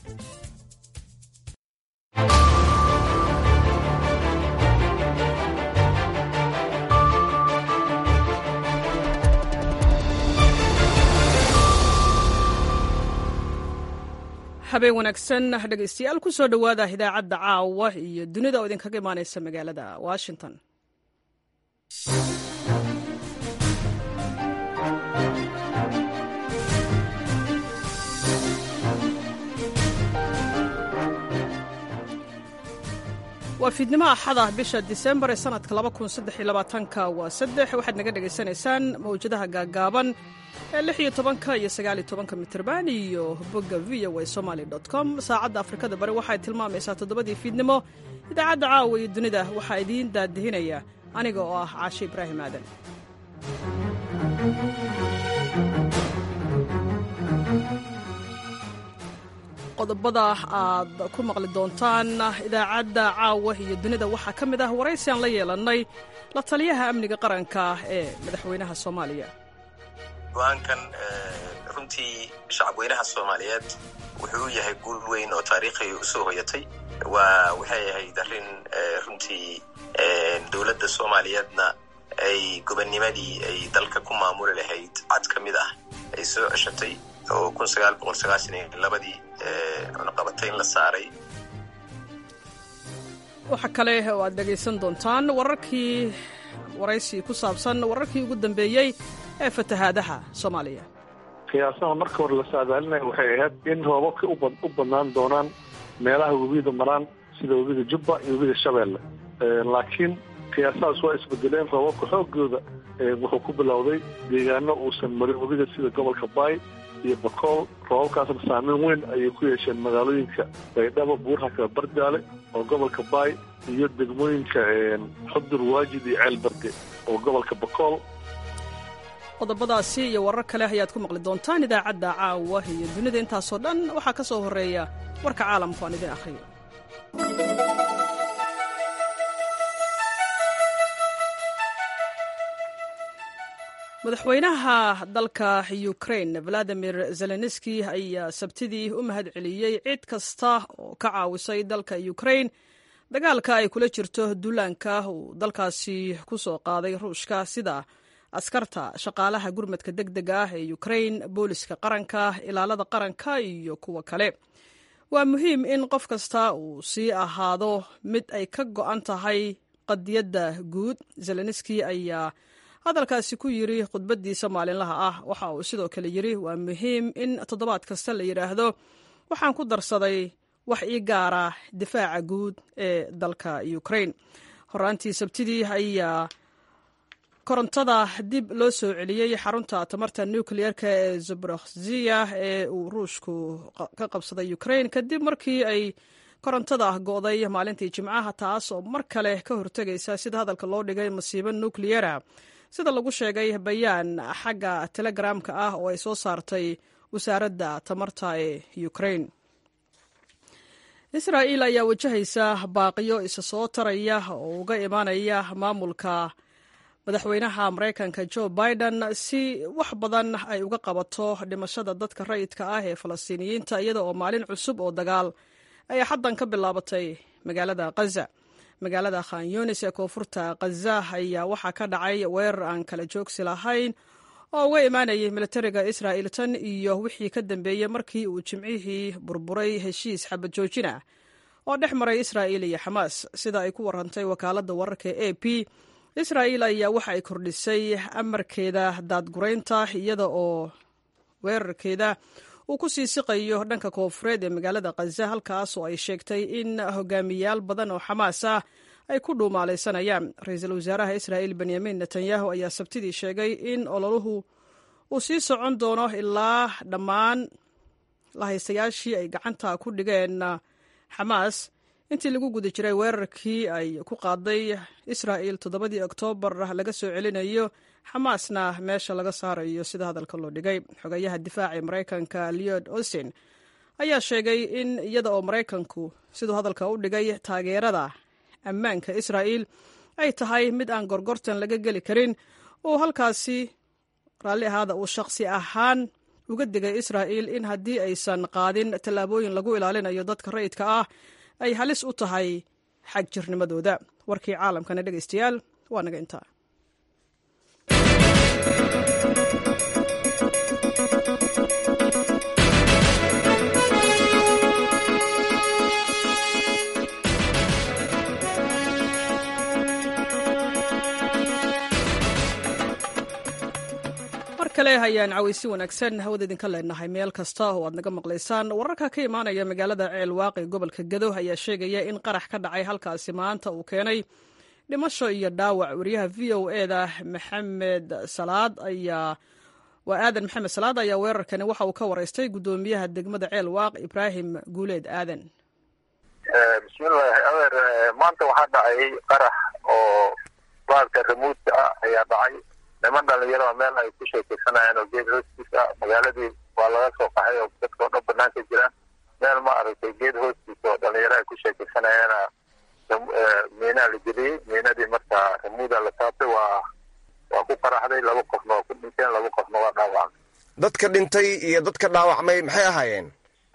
habeen wanaagsan dhegaystayaal ku soo dhowaada idaacadda caawa iyo dunida oo idinkaga imaanaysa magaalada washington waa fiidnimo axada bisha disembar ee sanadka ka waa saddex waxaad naga dhegaysanaysaan mawjadaha gaagaaban ee lix iyo tobanka iyo sagaaliyo tobanka mitrban iyo bogga v o a somaali com saacadda afrikada bari waxay tilmaamaysaa toddobadii fiidnimo idaacadda caawa iyo dunida waxaa idiin daadihinaya aniga oo ah caashe ibraahim aadan qodobada aad ku maqli doontaan idaacadda caawa iyo dunida waxaa ka mid ah waraysi aan la yeelannay la taliyaha amniga qaranka ee madaxweynaha soomaaliya go-aankan runtii shacabweynaha soomaaliyeed wuxuu u yahay guul weyn oo taariikhi usoo hoyatay waa waxay ahayd arrin runtii dowladda soomaaliyeedna ay gobonnimadii ay dalka ku maamuli lahayd cad ka mid ah ay soo ceshatay oo kun sagaal boqol sagaashan iyo labadii cunaqabatayn la saaray waxa kale oo aad dhegaysan doontaan wararkii waraysi ku saabsan wararkii ugu dambeeyey ee fatahaadaha soomaaliya qiyaasaha marka hore la saadaalinaya waxay ahayd in roobabka u badnaan doonaan meelaha webiyada maraan sida webiyada jubba iyo webiyada shabeelle laakiin qiyaasahaas waa isbedeleen roobabka xoogooda wuxuu ku bilowday deegaano uusan marin webiga sida gobolka baay iyo bakool roobabkaasna saameyn weyn ayay ku yeesheen magaalooyinka baydhabo buurhaka barjaale oo gobolka baay iyo degmooyinka xudur waajid iyo ceelbarge oo gobolka bakool qodobadaasi iyo warar kale ayaad ku maqli doontaan idaacadda caawa iyo dunida intaasoo dhan waxaa ka soo horreeya warka caalamku aan idin akhriyo madaxweynaha dalka ukrain valadimir zelenski ayaa sabtidii u mahad celiyey cid kasta oo ka caawisay dalka ukrain dagaalka ay kula jirto duulaanka uu dalkaasi ku soo qaaday ruushka sida askarta shaqaalaha gurmadka deg dega ah ee ukrain booliska qaranka ilaalada qaranka iyo kuwa kale waa muhiim in qof kasta uu sii ahaado mid ay ka go'an tahay qadiyadda guud zelenski ayaa hadalkaasi ku yidri khudbaddiisa maalinlaha ah waxa uu sidoo kale yidhi waa muhiim in toddobaad kasta la yidhaahdo waxaan ku darsaday wax ii gaara difaaca guud ee dalka ukrain horaantii sabtidii ayaa korontada dib loo soo celiyey xarunta tamarta nukliyeerka ee zaborokziya ee uu ruushku ka qabsaday ukrain kadib markii ay korontada go'day maalintii jimcaha taas oo mar kale ka hortegaysa sida hadalka loo dhigay masiibo nukliyera sida lagu sheegay bayaan xagga telegramka ah oo ay soo saartay wasaaradda tamarta ee ukrain israa'iil ayaa wajahaysa baaqiyo isa soo taraya oo uga imaanaya maamulka madaxweynaha maraykanka jo biden si wax badan ay uga qabato dhimashada dadka rayidka ah ee falastiiniyiinta iyada oo maalin cusub oo dagaal ay xaddan ka bilaabatay magaalada khaza magaalada khan yunis ee koonfurta khaza ayaa waxaa ka dhacay weerar aan kala joogsi lahayn oo uga imaanayay militariga israa'il tan iyo wixii ka dambeeyey markii uu jimcihii burburay heshiis xabad joojin ah oo dhex maray israa'il iyo xamaas sida ay ku warantay wakaaladda wararka e a p israa'il ayaa waxa ay kordhisay amarkeeda daadguraynta iyada oo weerarkeeda uu ku sii siqayo dhanka koonfureed ee magaalada khaza halkaas oo ay sheegtay in hogaamiyaal badan oo xamaas ah ay ku dhuumaalaysanayaan ra-iisul wasaaraha israa'il benyamin netanyahu ayaa sabtidii sheegay in ololuhu uu sii socon doono ilaa dhammaan lahaystayaashii ay gacanta ku dhigeen xamaas intii lagu guda jiray weerarkii ay ku qaaday israa'il toddobadii oktoobar laga soo celinayo xamaasna meesha laga saarayo sida hadalka loo dhigay xogayaha difaaca maraykanka leod austin ayaa sheegay in iyada oo maraykanku siduu hadalka u dhigay taageerada ammaanka israa'il ay tahay mid aan gorgortan laga geli karin uu halkaasi raalli ahaada uu shaqsi ahaan uga digay israa'il in haddii aysan qaadin tallaabooyin lagu ilaalinayo dadka rayidka ah ay halis u tahay xag jirnimadooda warkii caalamkana dhegaystayaal waa naga intaa kale hayaan cawaysi wanaagsan hawada idinka leenahay meel kasta oo aad naga maqlaysaan wararka ka imaanaya magaalada ceel waaqi gobolka gado ayaa sheegaya in qarax ka dhacay halkaasi maanta uu keenay dhimasho iyo dhaawac wariyaha v o eda maxamed salaad ayaa waa aadan maxamed salaad ayaa weerarkani waxa uu ka wareystay guddoomiyaha degmada ceel waaq ibraahim guuleed aadan bismillahi adeer maanta waxaa dhacay qarax oo baalka remuudka ah ayaa dhacay niman dhalinyaro meel ay ku sheekeysanayaan oo geed hoostiis ah magaaladii waa laga soo qaxay oo dadka o dhan banaanka jira meel ma aragtay geed hoostiis oo dhalinyaro ay ku sheekeysanayaana miinaa la geliyey miinadii marka remuuda la taabtay waa waa ku qaraxday laba qofna waa ku dhinteen laba qofna waa dhaawacmay dadka dhintay iyo dadka dhaawacmay maxay ahaayeen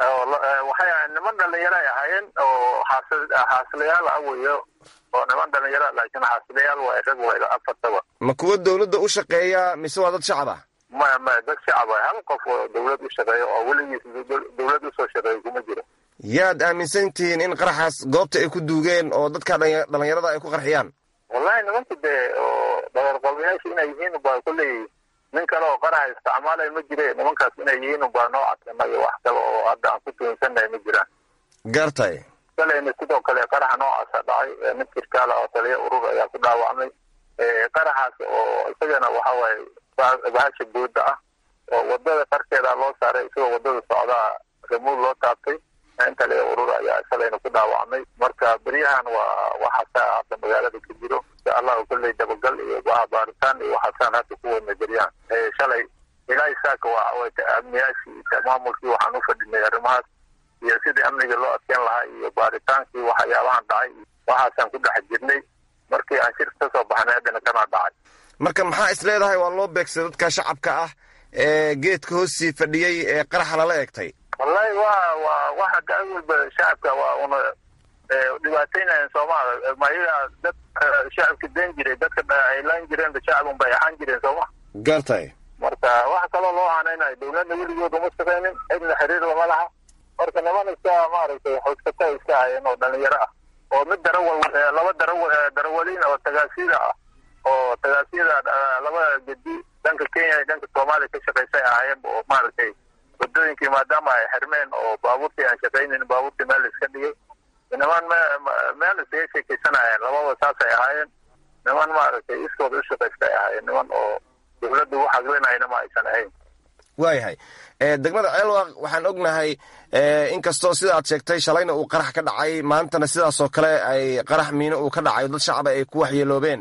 waxay ahayen niman dhalinyaro ay ahaayeen oo xaasilayaal ah weyo oo niman dhalinyaro laakiin xaasilayaal waa rag wayla afartaba ma kuwa dawladda u shaqeeya mise waa dad shacab ah maya maya dad shacab ah hal qof oo dawlad u shaqeeya oo weligiis dawlad usoo shaqeeya kuma jiro yaad aaminsan tihiin in qaraxaas goobta ay ku duugeen oo dadka dhalinyarada ay ku qarxiyaan wallahi nimanka dee oo dhagarqabayaasha inay yihiin ubaa kolley nin kale oo qaraxa isticmaalaya ma jire nimankaas inay yihiin ubaa noo cadsanay wax kale oo hadda aan ku tuunsannahay ma jiraan gartay kalena sidoo kale qaraxa noocaasa dhacay mid kirkaala oo taliya urur ayaa ku dhaawacmay qaraxaas oo isagana waxa waaye bahasha booda ah oo wadada qarkeeda loo saaray isagoo wadada socdaa remuud loo taabtay in taliya urur ayaa isalayna ku dhaawacmay marka beryahan waa waxaasaa hadda magaalada ka jiro insha allahu kolley dabagal iyo waa baaritaan iyo waxaasaan hadda ku wadna beryahan shalay ilaa isaaka waa amniyaashii maamulkii waxaan u fadhinay arrimahaas iyo sidii amniga loo adkeyn lahaa iyo baaritaankii waxyaabahan dhacay waxaasaan ku dhex jirnay markii aan shir ka soo baxnay haddana kanaa dhacay marka maxaa is leedahay waa loo beegsay dadka shacabka ah ee geedka hoosii fadhiyey ee qaraxa lala egtay wallahi wa wa waxa gaa walba shacabka waa una dhibaateynayan soomaa ma iyagaa dad shacabka den jiray dadka ay laan jireen shacab unbay ahaan jireen sooma gartay marka waxa kaloo loo hanaynayo dawladna weligood uma shaqeynin cidna xiriir lama laha marka niman iska maaragtay xoogsata iska hayeen oo dhalinyaro ah oo mid darawal laba darawa darawaliin oo tagaasida ah oo tagaasiyada labada gedi dhanka kenya iyo dhanka soomaaliya ka shaqaysay ahaayeen oo maaragtay wadooyinkii maadaama ay xirmeen oo baabuurtii aan shaqaynin baabuurtii meel iska dhigay niman meel iskaga sheekeysanayeen lababa saasay ahaayeen niman maaragtay iskooda u shaqaystay ahaayeen niman oo dawladda u xaglinayna ma aysan ahayn waayahay degmada ceelwaq waxaan ognahay inkastoo sida aad sheegtay shalayna uu qarax ka dhacay maantana sidaasoo kale ay qarax miino uu ka dhacay dad shacaba ay ku waxyeeloobeen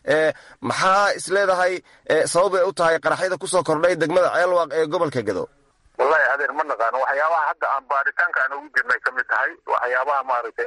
maxaa is leedahay sabab ay u tahay qaraxyada kusoo kordhay degmada ceelwaq ee gobolka gado wallahi adeer ma naqaano waxyaabaha hadda aan baaritaanka aan ugu jirnay ka mid tahay waxyaabaha maaragtay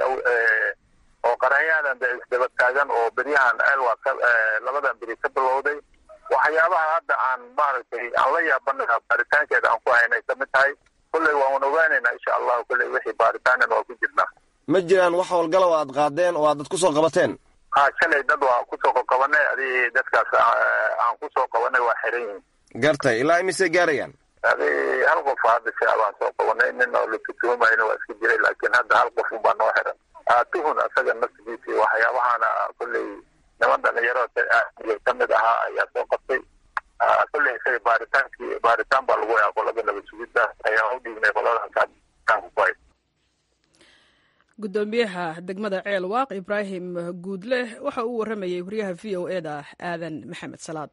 oo qaraxyadan de isdaba taagan oo beryahan ceelwaq labadan beri ka bilowday waxyaabaha hadda aan maaragtay aan la yaabanaha baaritaankeeda aan ku haynay ka mid tahay kolley waan ogaanaynaa insha allahu kolley wixii baaritaanana waa ku jirnaa ma jiraan wax howlgala oo aad qaadeen oo aad dad kusoo qabateen ha shalay dad waa kusoo qabanay adi dadkaas aan kusoo qabanay waa xiran yihiin gartay ilaa imisay gaarayaan adi hal qof hadda shacbaan soo qabanay nin oo la tutuumayna waa iska jiray laakiin hadda hal qof unbaa noo xiran tuhun asaga nafsigiisi waxyaabahana kolley niman dhalinyaro ka mid ahaa ayaa soo qabtay kolley isaga baaritaankii baaritaan baa lagu yaa qolada nabad sugidda ayaan u dhiibnay qoladaas ku hay guddoomiyaha degmada ceel waaq ibraahim guudle waxa uu warramayey wariyaha v o e da aadan maxamed salaad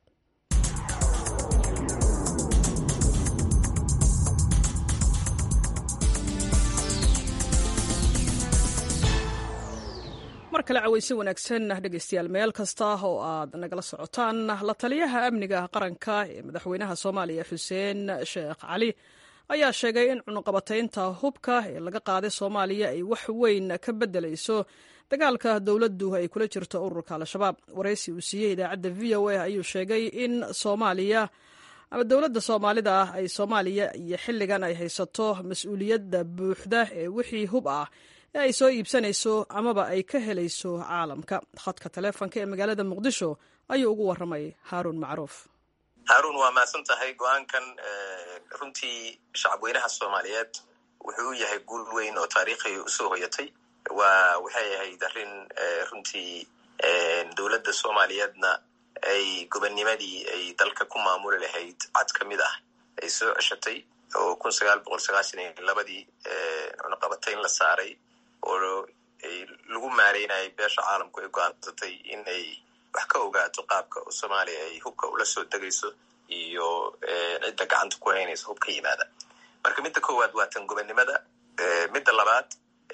mar kale cawayse wanaagsan dhegeystayaal meel kasta oo aad nagala socotaan la taliyaha amniga qaranka ee madaxweynaha soomaaliya xuseen sheekh cali ayaa sheegay in cunuqabataynta hubka ee laga qaaday soomaaliya ay wax weyn ka beddelayso dagaalka dowladdu ay kula jirto ururka al-shabaab waraysi uu siiyey idaacadda v o a ayuu sheegay in soomaaliya ama dowladda soomaalida ah ay soomaaliya iyo xilligan ay haysato mas-uuliyadda buuxda ee wixii hub ah ee ay soo iibsanayso amaba ay ka helayso caalamka khadka taleefonka ee magaalada muqdisho ayuu ugu warramay haaruun macruuf haaruun waa mahadsan tahay go-aankan runtii shacabweynaha soomaaliyeed wuxuu u yahay guul weyn oo taariikhi usoo hoyatay waa waxay ahayd arrin runtii dowladda soomaaliyeedna ay gobonnimadii ay dalka ku maamuli lahayd cad ka mid ah ay soo ceshatay oo kun sagaal boqol sagaashan iyo labadii cunaqabatayn la saaray oo lagu maareynayay beesha caalamku ay go-aansatay in ay wax ka ogaato qaabka soomaaliya ay hubka ula soo degayso iyo cidda gacanta ku haynaysa hub ka yimaada marka midda koowaad waa tan gobonnimada midda labaad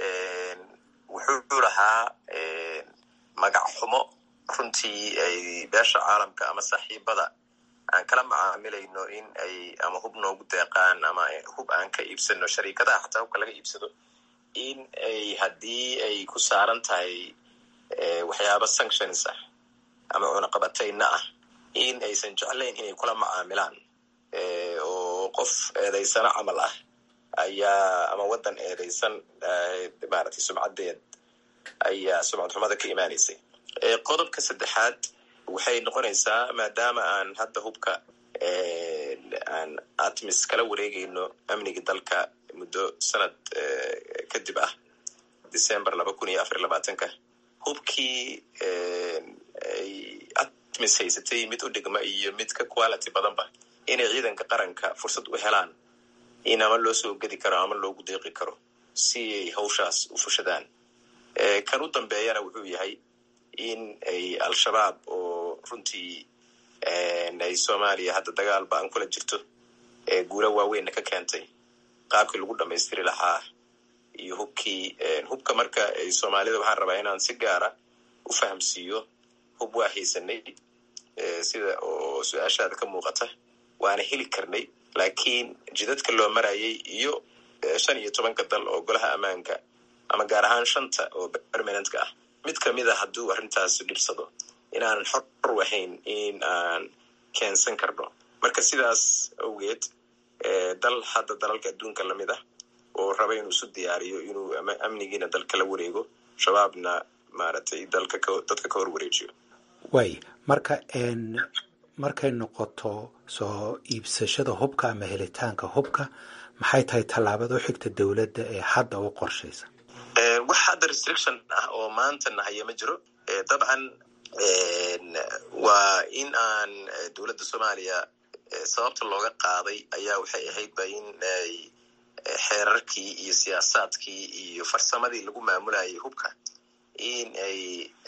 wuxuu lahaa magac xumo runtii ay beesha caalamka ama saaxiibada aan kala macaamilayno in ay ama hub noogu deeqaan ama hub aan ka iibsano shariikadaha xataa hubka laga iibsado in ay haddii ay ku saaran tahay waxyaaba sanctions ah ama cunaqabatayna ah in aysan jeclayn inay kula macaamilaan oo qof eedaysano camal ah ayaa ama waddan eedaysan maaragtay sumcaddeed ayaa sumcad xumada ka imaanaysay qodobka saddexaad waxay noqonaysaa maadaama aan hadda hubka aan atmis kala wareegayno amniga dalka muddo sanad kadib ah december laba kun iyo afar labaatanka hubkii ay atmis haysatay mid u dhigma iyo mid ka quality badanba inay ciidanka qaranka fursad u helaan in ama loo soo gedi karo ama loogu deeqi karo si ay hawshaas u fushadaan kan u dambeeyana wuxuu yahay in ay al-shabaab oo runtii ay soomaaliya hadda dagaal ba an kula jirto guula waaweynna ka keentay qaabkii lagu dhamaystiri lahaa iyo hubkii hubka marka ay soomaalida waxaan rabaa inaan si gaara u fahamsiiyo hub waa haysanay sida oo su-aashaada ka muuqata waana heli karnay laakiin jidadka loo marayay iyo shan iyo tobanka dal oo golaha ammaanka ama gaar ahaan shanta oo permanentka ah mid kamid a hadduu arrintaas dhibsado inaanan xor wahayn in aan keensan karno marka sidaas awgeed dal hadda dalalka adduunka lamid ah oo raba inuu isu diyaariyo inuu amnigiina dalka la wareego shabaabna maaragtay dalka dadka ka hor wareejiyo way marka markay noqoto soo iibsashada hubka ama helitaanka hubka maxay tahay tallaabada u xigta dowladda ee hadda u qorshaysa wax hadda restriction ah oo maanta nahaya ma jiro dabcan waa in aan dowladda soomaaliya sababta looga qaaday ayaa waxay ahaydba in ay xeerarkii iyo siyaasaadkii iyo farsamadii lagu maamulayay hubka in ay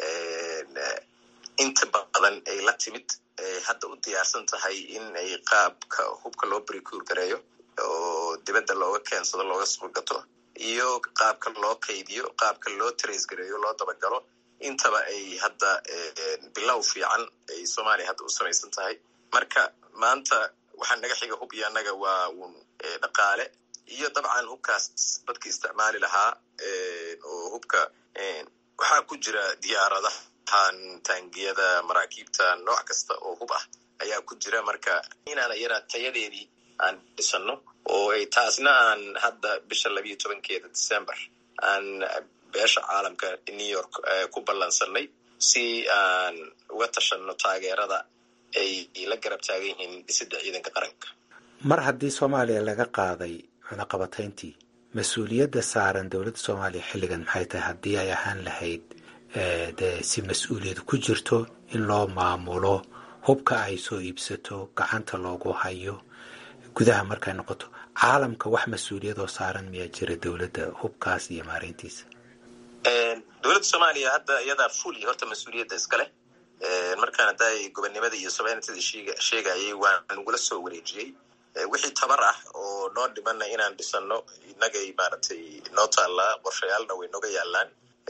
inta badan ay la timid hadda u diyaarsan tahay in ay qaabka hubka loo bricur gareeyo oo dibadda looga keensado looga suulgato iyo qaabka loo kaydiyo qaabka loo trace gareeyo loo dabagalo intaba ay hadda bilow fiican ay soomaaliya hadda u samaysan tahay marka maanta waxaa naga xiga hub iyo annaga waa uun dhaqaale iyo dabcan hubkaas dadka isticmaali lahaa oo hubka waxaa ku jira diyaaradahan taangiyada maraakiibta nooc kasta oo hub ah ayaa ku jira marka inaan iyana tayadeedii aan dhisano oo ay taasna aan hadda bisha labiyo tobankeeda december aan beesha caalamka new york ku ballansanay si aan uga tashanno taageerada ay la garab taagan yihiin dhisidda ciidanka qaranka mar haddii soomaaliya laga qaaday cunaqabatayntii mas-uuliyadda saaran dowladda soomaaliya xilligan maxay tahay haddii ay ahaan lahayd dee si mas-uuliyad ku jirto in loo maamulo hubka ay soo iibsato gacanta loogu hayo gudaha markay noqoto caalamka wax mas-uuliyadoo saaran miyaa jira dowladda hubkaas iyo maareyntiisa dowladda soomaaliya hadda iyadaa fuli horta mas-uuliyadda iskale markaan hadday gobonnimada iyo sovereigntyda sheegayay waa nagula soo wareejiyey wixii tabar ah oo noo dhimana inaan dhisano inagay maaragtay noo taallaa qorshayaalna way nooga yaalaan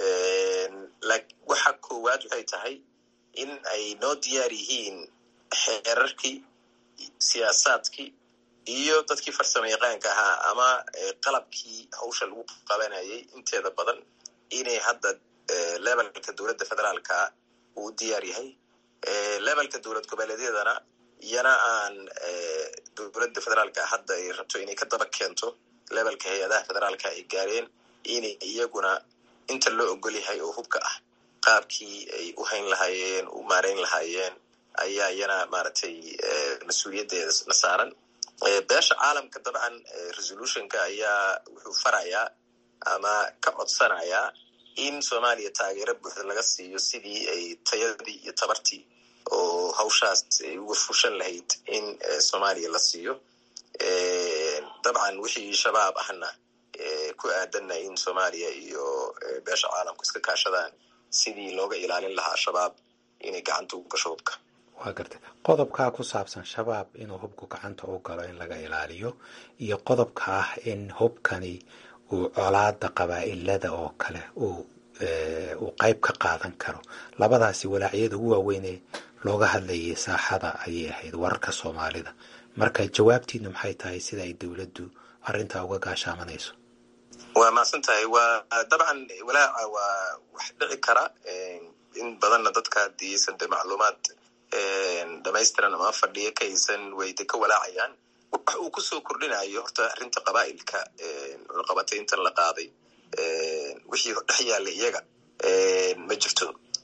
waxa koowaad waxay tahay in ay noo diyaar yihiin xeerarkii siyaasaadkii iyo dadkii farsamo yaqaanka ahaa ama qalabkii hawsha lagu qabanayay inteeda badan inay hadda levelka dowladda federaalka uu diyaar yahay levelka dowlad goboleedyadana iyana aan dowladda federaalka hadda ay rabto inay ka daba keento levelka hay-adaha federaalka ay gaareen inay iyaguna inta loo ogol yahay oo hubka ah qaabkii ay u hayn lahaayeen u maareyn lahaayeen ayaa iyana maaragtay mas-uuliyaddeeda na saaran beesha caalamka dabcan resolutionka ayaa wuxuu farayaa ama ka codsanayaa in soomaaliya taageero buuxda laga siiyo sidii ay tayadii iyo tabartii oo hawshaas ay uga fushan lahayd in soomaaliya la siiyo dabcan wixii shabaab ahna ku aadanna in soomaaliya iyo beesha caalamku iska kaashadaan sidii looga ilaalin lahaa shabaab inay gacanta u gasho hubka waa gartay qodobkaa ku saabsan shabaab inuu hubku gacanta u galo in laga ilaaliyo iyo qodobka ah in hubkani uu colaada qabaa'ilada oo kale uu uu qayb ka qaadan karo labadaasi walaacyada ugu waaweynee looga hadlayay saaxada ayay ahayd wararka soomaalida marka jawaabtiinu maxay tahay sida ay dowladdu arrintaa uga gaashaamanayso waa mahadsan tahay waa dabcan walaaca waa wax dhici kara in badanna dadka haddii aysan de macluumaad dhamaystiran ama fadhiyo ka aysan wayde ka walaacayaan wax uu kusoo kordhinayo horta arrinta qabaa'ilka cunaqabatayntan la qaaday wixii dhex yaallay iyaga ma jirto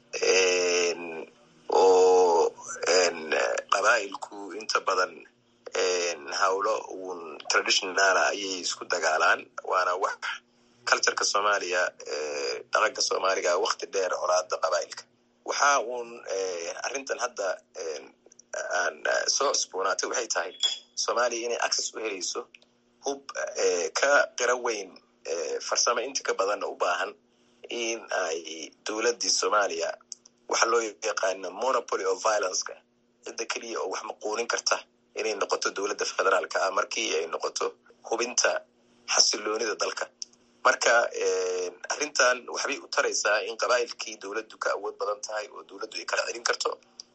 oo qabaa'ilku inta badan hawlo uun traditionala ayay isku dagaalaan waana wax cultureka soomaaliya dhaqanka soomaaliga wakti dheer colaada qabaa'ilka waxa uun arrintan hadda aan soo cusboonaatay waxay tahay soomaaliya inay access u helayso hub ka qira weyn farsamo inta ka badanna u baahan in ay dowladdii soomaaliya waxa loo yaqaano monopoly of violenceka cidda keliya oo wax maquunin karta inay noqoto dowladda federaalka ah markii ay noqoto hubinta xasiloonida dalka marka arrintan waxbay u taraysaa in qabaa'ilkii dowladdu ka awood badan tahay oo dowladdu ay kala celin karto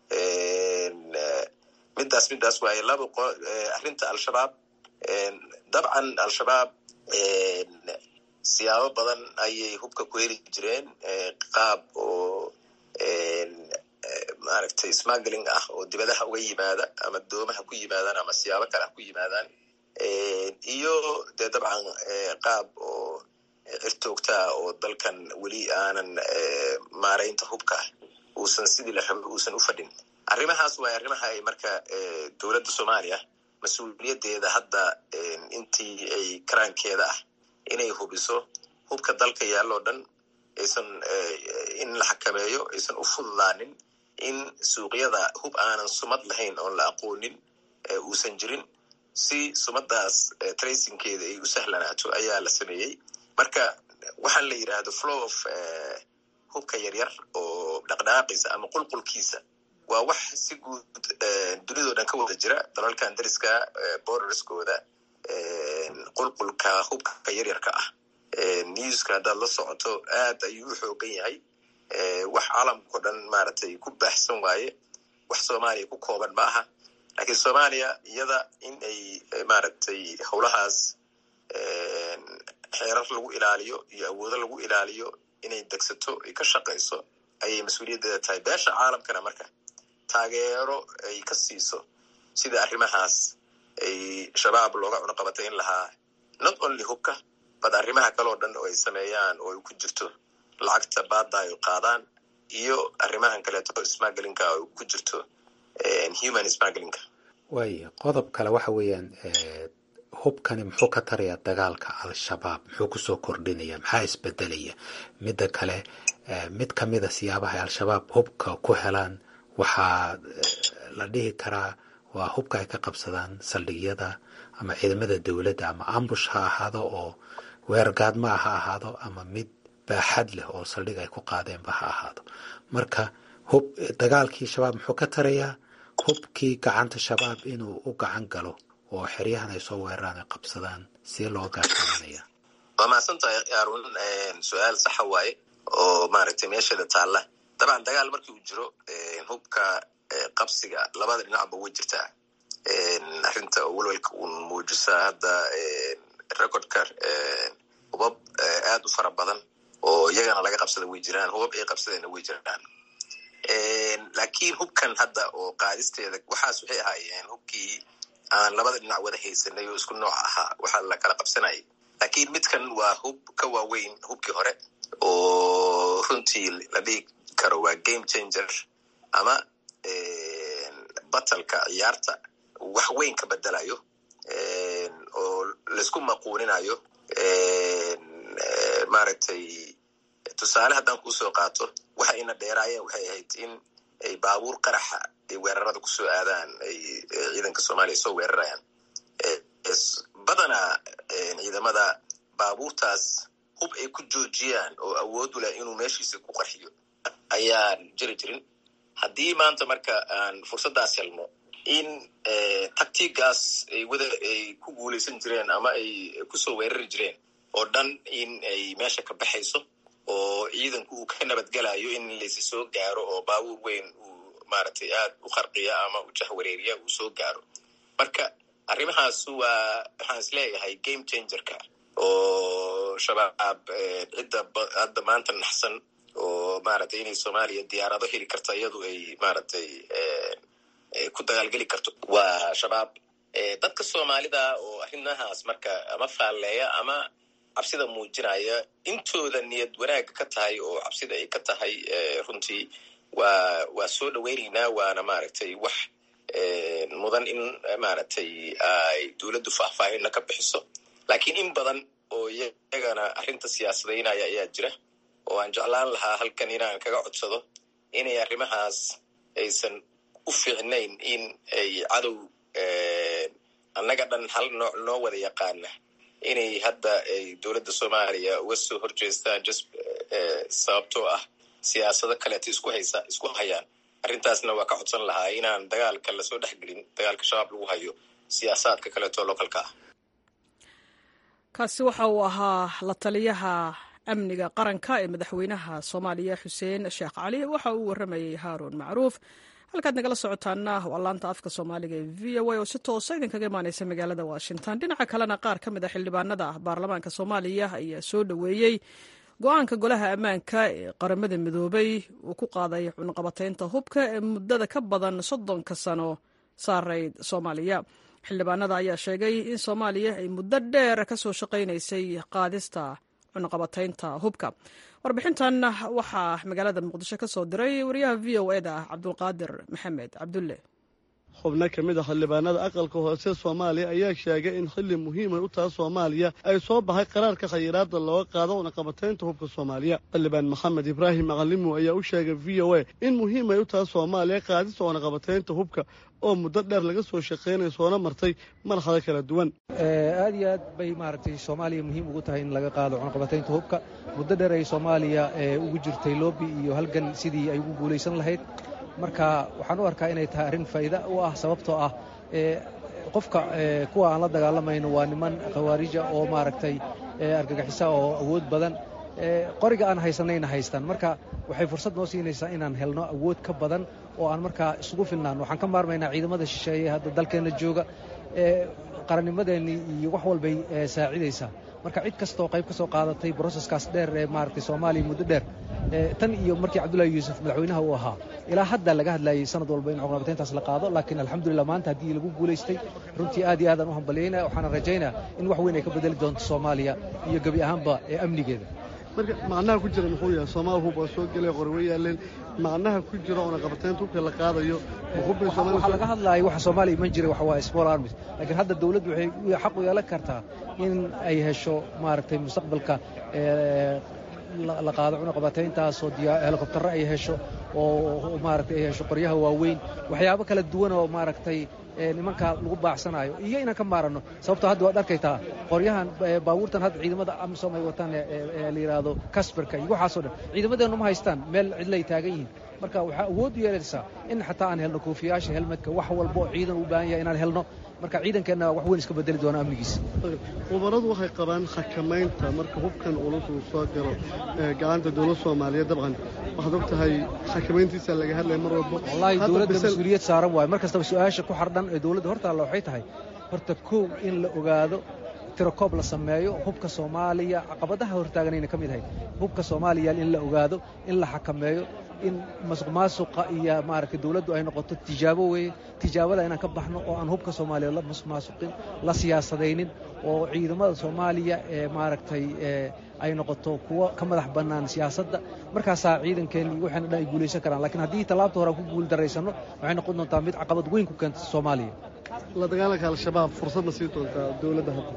midaas midaas waaye laba arrinta al-shabaab dabcan al-shabaab siyaabo badan ayay hubka ku heli jireen qaab oo maaragtay smuggling ah oo dibadaha uga yimaada ama doomaha ku yimaadaan ama siyaabo kale ha ku yimaadaan iyo dee dabcan qaab oo cirtoogtaa oo dalkan weli aanan maaraynta hubka uusan sidii la raba uusan u fadhin arrimahaas waay arrimaha ay marka dowladda soomaaliya mas-uuliyaddeeda hadda intii ay karaankeeda ah inay hubiso hubka dalka yaalloo dhan aysan in la xakameeyo aysan u fududaanin in suuqyada hub aanan sumad lahayn oon la aqoonin uusan jirin si sumadaas tracingkeeda ay u sahlanaato ayaa la sameeyey marka waxaan la yidhaahdo flow of hubka yaryar oo dhaqdhaqaaqiisa ama qulqulkiisa waa wax si guud dunidao dhan ka wada jira dalalkan dariska borderskooda qulqulka hubka yaryarka ah newska haddaad la socoto aad ayuu u xoogan yahay wax caalamkao dhan maaragtay ku baaxsan waaye wax soomaaliya ku kooban ma aha lakiin soomaaliya iyada in ay maaragtay howlahaas xeerar lagu ilaaliyo iyo awoodo lagu ilaaliyo inay degsato ay ka shaqayso ayay mas-uuliyaddeeda tahay beesha caalamkana marka taageero ay ka siiso sida arrimahaas ay shabaab looga cunaqabatayn lahaa not only hubka bad arrimaha kaleo dhan oo ay sameeyaan oo ay ku jirto lacagta baadda ay qaadaan iyo arrimahan kaleeto smugglinka oo ku jirto human smugglinka waaya qodob kale waxa weeyaan hubkani muxuu ka tarayaa dagaalka al-shabaab muxuu kusoo kordhinaya maxaa isbedelaya midda kale mid kamida siyaabaha ay al-shabaab hubka ku helaan waxaa la dhihi karaa waa hubka ay ka qabsadaan saldhigyada ama ciidamada dowladda ama ambush ha ahaado oo weergaadmaa ha ahaado ama mid baaxad leh oo saldhig ay ku qaadeenba ha ahaado marka hub dagaalkii shabaab muxuu ka tarayaa hubkii gacanta shabaab inuu u gacan galo oo xeryahan ay soo weeraraan ay qabsadaan see loo gaashaamanaya waa mahadsantahay arun su-aal saxa waaye oo maaragtay meesheeda taalla dabcan dagaal markii uu jiro hubka qabsiga labada dhinacba way jirtaa arrinta oo welwelka uun muujisaa hadda recordka hubab aad u fara badan oo iyagana laga qabsada way jiraan hubab ay qabsadeenna way jiraan laakiin hubkan hadda oo qaadisteeda waxaas waxay ahaayeen hubkii aan labada dhinac wada haysanay oo isku nooc ahaa waxaa la kala qabsanayay laakiin midkan waa hub ka waaweyn hubkii hore oo runtii la dhigi karo waa game changer ama batalka ciyaarta wax weyn ka bedelayo oo laisku maquuninayo maaragtay tusaale haddaan kuusoo qaato waxa ina dheeraayeen waxay ahayd in ay baabuur qaraxa ay weerarada kusoo aadaan ay ciidanka soomaaliya soo weerarayaan badanaa ciidamada baabuurtaas hub ay ku joojiyaan oo awood u leh inuu meeshiisa ku qarxiyo ayaan jiri jirin haddii maanta marka aan fursaddaas helno in taktigaas ay wada ay ku guulaysan jireen ama ay kusoo weerari jireen oo dhan in ay meesha ka baxayso oo ciidanku uu ka nabadgelayo in laysi soo gaaro oo baabuur weyn uu maaragtay aad u qarqiya ama u jahwareeriya uu soo gaaro marka arrimahaas waa waxaan is leeyahay game changerka oo shabaab cidda hadda maanta naxsan oo maaragtay inay soomaaliya diyaarado heli karta iyadu ay maaragtay ku dagaalgeli karto waa shabaab dadka soomaalida oo arrimahaas marka ama faalleeya ama cabsida muujinaya intooda niyad wanaagga ka tahay oo cabsida ay ka tahay runtii waa waa soo dhoweynaynaa waana maaragtay wax mudan in maaragtay ay dowladdu faahfaahinna ka bixiso laakiin in badan oo iyagana arrinta siyaasadaynaya ayaa jira oo aan jeclaan lahaa halkan inaan kaga codsado inay arrimahaas aysan u fiicnayn in ay cadow annaga dhan hal nooc noo wada yaqaana inay hadda ay dowladda soomaaliya uga soo horjeestaan just sababtoo ah siyaasado kaleeto isku haysa isku hayaan arrintaasna waa ka codsan lahaa inaan dagaalka lasoo dhexgelin dagaalka shabaab lagu hayo siyaasaadka kaleeto localka ah kaasi waxa uu ahaa la taliyaha amniga qaranka ee madaxweynaha soomaaliya xuseen sheekh cali waxa uu warramayey haaruun macruuf halkaad nagala socotaana waa laanta afka soomaaliga ee v o a oo si toosa idinkaga imaaneysa magaalada washington dhinaca kalena qaar ka mid a xildhibaanada baarlamaanka soomaaliya ayaa soo dhoweeyey go-aanka golaha ammaanka ee qaramada midoobay uu ku qaaday cunaqabateynta hubka ee muddada ka badan soddonka sano saarayd soomaaliya xildhibaanada ayaa sheegay in soomaaliya ay muddo dheer ka soo shaqaynaysay qaadista cunaqabateynta hubka warbixintan waxaa magaalada muqdisho ka soo diray wariyaha v o e da cabdulqaadir maxamed cabdulle xubno ka mid a xildhibaanada aqalka hoose soomaaliya ayaa sheegay in xilli muhiimay u taha soomaaliya ay soo baxay qaraarka khayiraadda looga qaado cunaqabateynta hubka soomaaliya xildhibaan maxamed ibraahim macalimo ayaa u sheegay v o a in muhiimay u taha soomaaliya qaadista cunaqabateynta hubka oo muddo dheer laga soo shaqaynaya soona martay marxado kala duwan aad iyo aad bay maaragtay soomaaliya muhiim ugu tahay in laga qaado cunaqabateynta hubka muddo dheer ay soomaaliya ugu jirtay loobi iyo halgan sidii ay ugu guulaysan lahayd marka waxaan u arkaa inay tahay arrin faa'iida u ah sababtoo ah qofka kuwa aan la dagaalamayno waa niman khawaarija oo maaragtay argagixisa oo awood badan qoriga aan haysanayna haystaan marka waxay fursad noo siinaysaa inaan helno awood ka badan oo aan markaa isugu filnaan waxaan ka maarmaynaa ciidamada shisheeye hadda dalkeenna jooga qarannimadeennii iyo wax walbay saacidaysaa marka cid kastaoo qayb ka soo qaadatay broseskaas dheer ee maaragtay soomaaliya muddo dheer tan iyo markii cabdullaahi yuusuf madaxweynaha uu ahaa ilaa hadda laga hadlayay sanad walba in cunaqabateyntaas la qaado laakiin alxamdulillah maanta haddii lagu guulaystay runtii aad iyo aadaan u hambalyaynaya waxaana rajaynaya in wax weyn ay ka bedeli doonto soomaaliya iyo gebi ahaanba ee amnigeeda marka macnaha ku jira muxuu yahay soomaal hub waa soo gelaya qori way yaaleen macnaha ku jira cunaqabateynta hubka la qaadayo waxaa laga hadlaaya waxa soomaaliya iman jiray waxa waa small armies laakiin hadda dawladdu waxay xaq u yeelan kartaa in ay hesho maaragtay mustaqbalka la qaado cunaqabateyntaasoo helikobtarro ay hesho oo maaragtay ay hesho qoryaha waaweyn waxyaabo kala duwan oo maaragtay nimanka lagu baacsanayo iyo inaan ka maaranno sababtoo hadda waad arkaytaa qoryahan baabuurtan hadda ciidamada amisom ay wataan la yidhaahdo kasbarka iyo waxaasoo dhan ciidamadeennu ma haystaan meel cidlay taagan yihiin marka waxaa awood u yeelaysaa in xataa aan helno koofiyaasha helmadka wax walba oo ciidan u baahan yahay inaan helno marka ciidankeenna wax weyn iska bedeli doona amnigiisa khubaradu waxay qabaan xakamaynta marka hubkan ulus uu soo galo gacanta dowlad soomaaliyeed dabcan waxaad og tahay xakamayntiisa laga hadlaya mar walba wallaahi dowladda mas-uuliyad saaran waayo mar kastaba su-aasha ku xardhan ee dowladda hortaalla waxay tahay horta kow in la ogaado tirakoob la sameeyo hubka soomaaliya caqabadaha hortaaganayna ka mid ahayd hubka soomaaliya in la ogaado in la xakameeyo in masuq maasuqa iyo maaragtay dawladdu ay noqoto tijaabo weeye tijaabada inaan ka baxno oo aan hubka soomaaliya la masuq maasuqin la siyaasadaynin oo ciidamada soomaaliya ee maaragtay ay noqoto kuwo ka madax bannaan siyaasadda markaasaa ciidankeenni iyo waxayna dhan ay guulaysan karaan lakiin haddii tallaabta hore aan ku guul daraysanno waxay noqon doontaa mid caqabad weyn ku keenta soomaaliya la dagaalanka al-shabaab fursadna sii doontaa dowladda hadda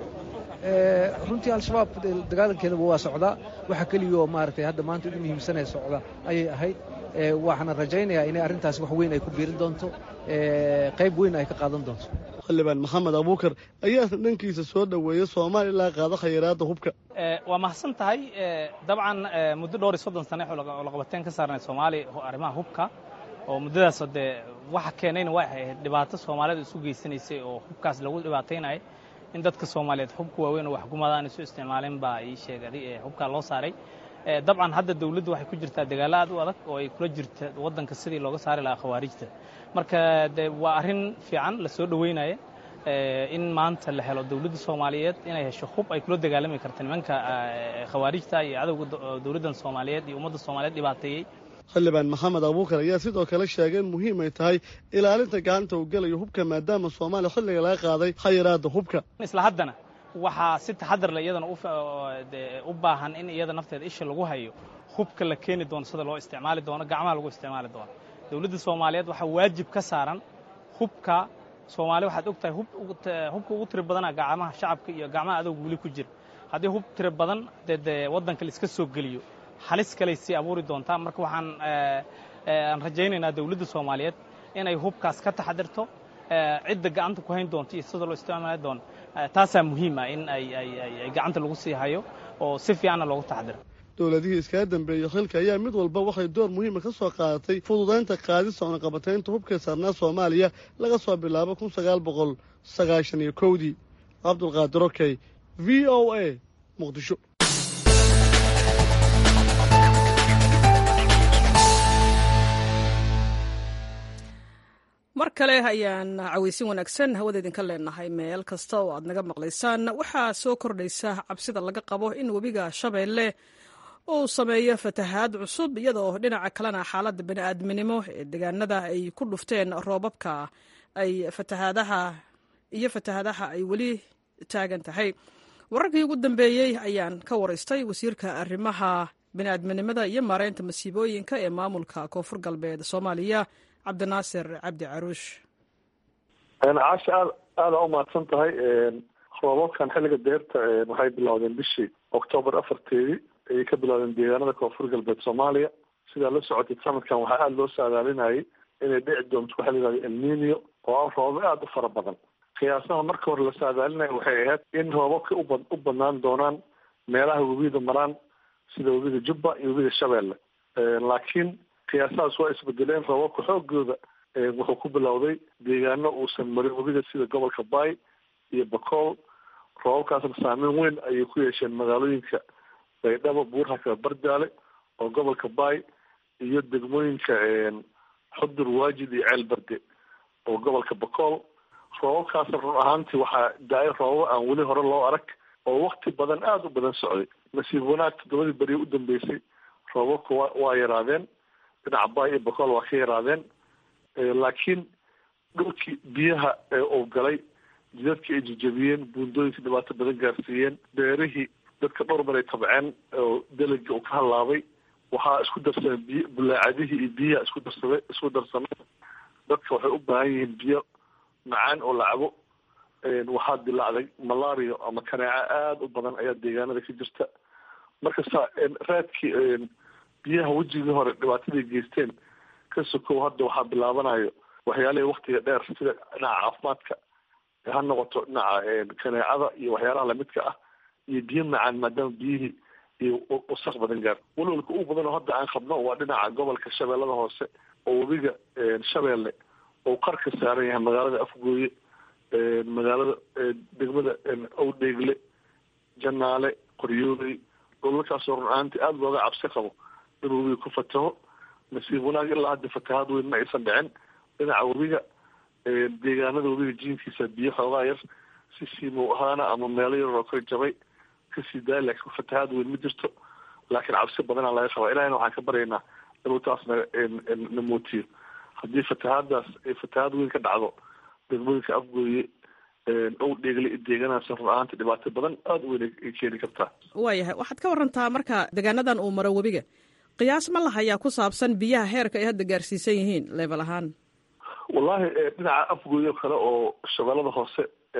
runtii al-shabaab dagaalankeedaba waa socdaa waxa keliyaoo maaragtay hadda maanta ugu muhiimsanee socda ayay ahayd waxaana rajaynayaa inay arrintaasi wax weyn ay ku biirin doonto qayb weyn ay ka qaadan doonto xildhibaan maxamed abuukar ayaasna dhankiisa soo dhoweeya soomaaliya ilaa qaado khayraadda hubka waa mahadsan tahay dabcan muddo dhowr iyo soddon sane laqabateen ka saarnay soomaaliya arrimaha hubka oo muddadaasoo dee waxa keenayna way ahayd dhibaato soomaalida isu geysanaysay oo hubkaas lagu dhibaataynaya in dadka soomaaliyeed hubka waaweyn oo waxgumada aan isu isticmaalin baa ii sheegay hubkaa loo saaray dabcan hadda dawladdu waxay ku jirtaa dagaalo aad u adag oo ay kula jirta waddanka sidii looga saari lahaa khawaarijta marka de waa arrin fiican la soo dhoweynaya in maanta la helo dawladda soomaaliyeed inay hesho hub ay kula dagaalami karta nimanka khawaarijta iyo cadowga dawladdan soomaaliyeed iyo ummadda soomaaliyeed dhibaateeyey xildhibaan maxamed abuukar ayaa sidoo kale sheegay in muhiim ay tahay ilaalinta gacanta uu gelayo hubka maadaama soomaaliya xilliga laga qaaday khayraadda hubka isla haddana waxaa si taxadar le iyadana u baahan in iyada nafteeda isha lagu hayo hubka la keeni doono sida loo isticmaali doono gacmaha lagu isticmaali doono dawladda soomaaliyeed waxaa waajib ka saaran hubka soomaaliya waxaad og tahay hubka ugu tiri badana gacmaha shacabka iyo gacmaha adowga weli ku jira haddii hub tiri badan dee dee waddanka laiska soo geliyo halis kaley sii abuuri doontaa marka waxaan aan rajaynaynaa dawladda soomaaliyeed inay hubkaas ka taxadirto cidda gacanta ku hayn doonto iyo sida loo isticmaali doono taasaa muhiim ah in ay gacanta lagu sii hayo oo si fiicanna loogu taxadiro dowladihii iskaga dambeeyey xilka ayaa mid walba waxay door muhiima ka soo qaadatay fududaynta qaadista cunaqabataynta hubka saarnaa soomaaliya laga soo bilaabo kun sagaal boqol sagaashan iyo kowdii cabdulqaadir okey v o a muqdisho mar kale ayaan cawaysin wanaagsan hawada idinka leenahay meel kasta oo aad naga maqlaysaan waxaa soo kordhaysa cabsida laga qabo in webiga shabeelle uu sameeyo fatahaad cusub iyadoo dhinaca kalena xaaladda bani'aadminimo ee deegaanada ay ku dhufteen roobabka ay fatahaadaha iyo fatahaadaha ay weli taagan tahay wararkii ugu dambeeyey ayaan ka waraystay wasiirka arrimaha bani'aadminimada iyo maareynta masiibooyinka ee maamulka koonfur galbeed soomaaliya cabdinaasir cabdi caruush caasha aad aada u mahadsan tahay roobabkan xilliga deerta waxay bilowdeen bishii octoobar afarteedii ayay ka bilowdeen deegaanada koonfur galbeed soomaaliya sidaa la socotay sanadkan waxaa aada loo saadaalinayay inay dhici doonto waxa la yihahda elnino oo ah roobab aada u fara badan qiyaasaha marka hore la saadaalinaya waxay ahayd in roobabka uba u badnaan doonaan meelaha webiyada maraan sida webiyada jubba iyo webiyada shabeelle laakiin qiyaasahaas waa isbedeleen roobabka xoogooda wuxuu ku bilowday deegaano uusan marin webida sida gobolka bay iyo bakool roobabkaasna saameyn weyn ayay ku yeesheen magaalooyinka baydhabo buurhaka bardaale oo gobolka bay iyo degmooyinka xudur waajid iyo ceel barde oo gobolka bakool roobabkaasna run ahaantii waxaa da-ay roobaba aan weli hore loo arag oo wakti badan aada u badan socday nasiib wanaag toddobadii beriya u dambeysay roobabka wa waa yaraadeen dhinaca bay iyo bakool waa ka yaraadeen laakiin dhulkii biyaha uu galay jidadkii ay jejebiyeen buundooyinka dhibaato badan gaarsiiyeen beerihii dadka dhowr mar ay tabceen oo delegii uu ka hallaabay waxaa isku darsamay biy bulaacadihii iyo biyaha isku darsamay isku darsamay dadka waxay u baahan yihiin biyo macaan oo la cabo waxaa dilaacday malaria ama kaneeco aada u badan ayaa deegaanada ka jirta marka sa raadkii biyaha wejigii hore dhibaataday geysteen ka sokow hadda waxaa bilaabanayo waxyaalihii waktiga dheer sida dhinaca caafimaadka ha noqoto dhinaca kaneecada iyo waxyaalaha lamidka ah iyo biyo macaan maadaama biyihii iyo wasaq badan gaar walwalka ugu badan oo hadda aan qabno waa dhinaca gobolka shabeellada hoose oo webiga shabeelle oo qarka saaran yahay magaalada afgooye magaalada degmada owdheegle janaale qoryooley gobolkaasoo run ahaantii aada looga cabsi qabo inuu webiga ku fataho nasiib wanaag ilaa hadda fatahaad weyn ma aysan dhicin dhinaca webiga deegaanada webiga jiinkiisa biyo xoogaa yar si siimow ahaana ama meelo yaroo ka jabay kasii daaya laakiin fatahaad weyn ma jirto laakiin cabsi badanaa laga qabaa ilahina waxaan ka baryaynaa inuu taas na na mootiyo haddii fatahaadaas ay fatahaad weyn ka dhacdo degmooyinka afgooye dhow dheegle deeganaas run ahaanta dhibaato badan aada u weyn ay keeni kartaa waayahay waxaad ka warantaa marka deegaanadan uu maro webiga qiyaas ma lahayaa ku saabsan biyaha heerka ay hadda gaarsiisan yihiin leebel ahaan wallahi dhinaca afgooyo kale oo shabeellada hoose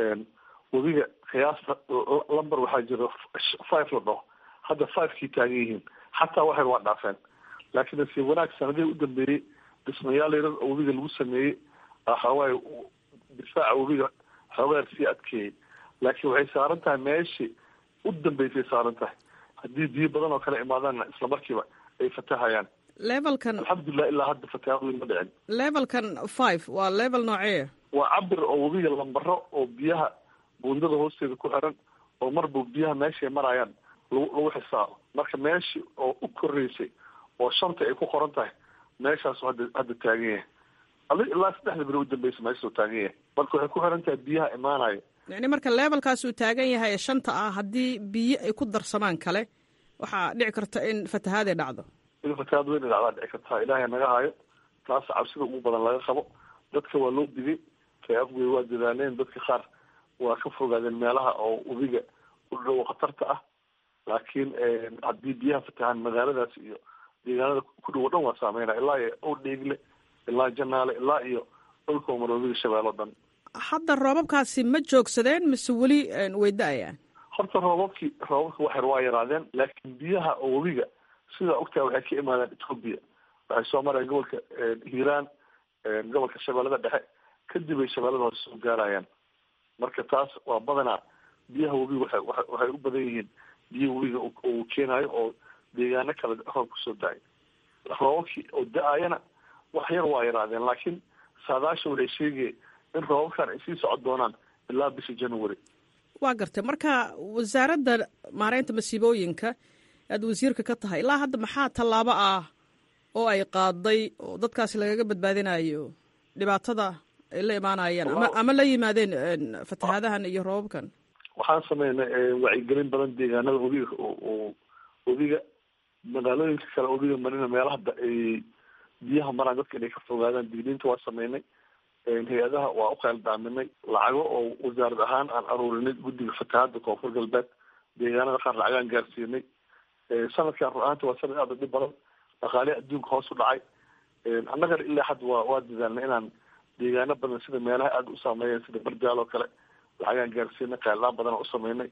webiga qiyaasta lamber waxaa jira five la dhaho hadda fivekii taagan yihiin xataa waxay waa dhaafeen laakiin nasiib wanaag sanadihii u dambeeyey dhismayaal yarar oo webiga lagu sameeyey waxawaaye difaaca webiga xoogaar sii adkeeyey laakiin waxay saaran tahay meeshii u dambeysay saaran tahay haddii biyo badan oo kale imaadaanna isla markiiba ay fatahayaan levelkan alxamdulilah ilaa hadda fatahaad weyn ma dhicin levelkan five waa level noocee waa cabir oo webiga lambaro oo biyaha buundada hoosteeda ku xiran oo marba biyaha meeshay marayaan lagu lagu xisaabo marka meeshii oo u koreysay oo shanta ay ku qoran tahay meeshaas hadda hadda taagan yahay adi ilaa saddexda beri u dambeysa meeshaasoo taagan yahay marka waxay ku xiran tahay biyaha imaanaya yani marka levelkaas uu taagan yahay ee shanta ah haddii biyo ay ku darsamaan kale waxaa dhici karta in fatahaaday dhacdo in fatahaad weyn dhacdaa dhici kartaa ilaahay naga hayo taas cabsida ugu badan laga qabo dadka waa loo digay kay afgoy waa dadaaleen dadka qaar waa ka fogaadeen meelaha oo webiga u dhow khatarta ah laakiin haddii biyaha fatahaan magaaladaas iyo deegaanada ku dhow o dhan waa saameynaa ilaa iyo ow dheegle ilaa janaale ilaa iyo dhulka mar webiga shabeelle o dhan hadda roobabkaasi ma joogsadeen mise weli way da-ayaan horta roobabkii roobabka waxyar waa yaraadeen laakiin biyaha oo webiga sidaa ogtaha waxay ka imaadaan ethoobia waxay soo marayaan gobolka hiiraan gobolka shabeellada dhexe kadib ay shabeellada hoose soo gaarayaan marka taas waa badanaa biyaha webiga waay waxay u badan yihiin biyaha webiga uu keenayo oo deegaano kale roob kusoo da-ay roobabkii oo da-ayana wax yar waa yaraadeen laakiin saadaasha waxay sheegaya in roobabkan ay sii socon doonaan ilaa bisha january waa gartay marka wasaaradda maareynta masiibooyinka aad wasiirka ka tahay ilaa hadda maxaa tallaabo ah oo ay qaaday oo dadkaasi lagaga badbaadinayo dhibaatada ay la imaanayaan ama ama la yimaadeen fatahaadahan iyo roobabkan waxaan sameynay wacyigelin badan deegaanada webiga oo webiga magaalooyinka kale webiga marina meelaha ay biyaha maraan dadka inay ka fogaadaan digniinta waa sameynay hay-adaha waa u qeeldaaminay lacago oo wasaarad ahaan aan aruurinay guddiga fatahaada koonfur galbeed deegaanada qaar lacagaan gaarsiinay sanadkan run ahaanta waa sanad aada u dhib badan dhaqaalihi adduunka hoos u dhacay annagana ilaa hadda waa waa dadaalnay inaan deegaano badan sida meelaha aada u saameeyeen sida bardaal oo kale lacagaan gaarsiinay qeeldaan badan u sameynay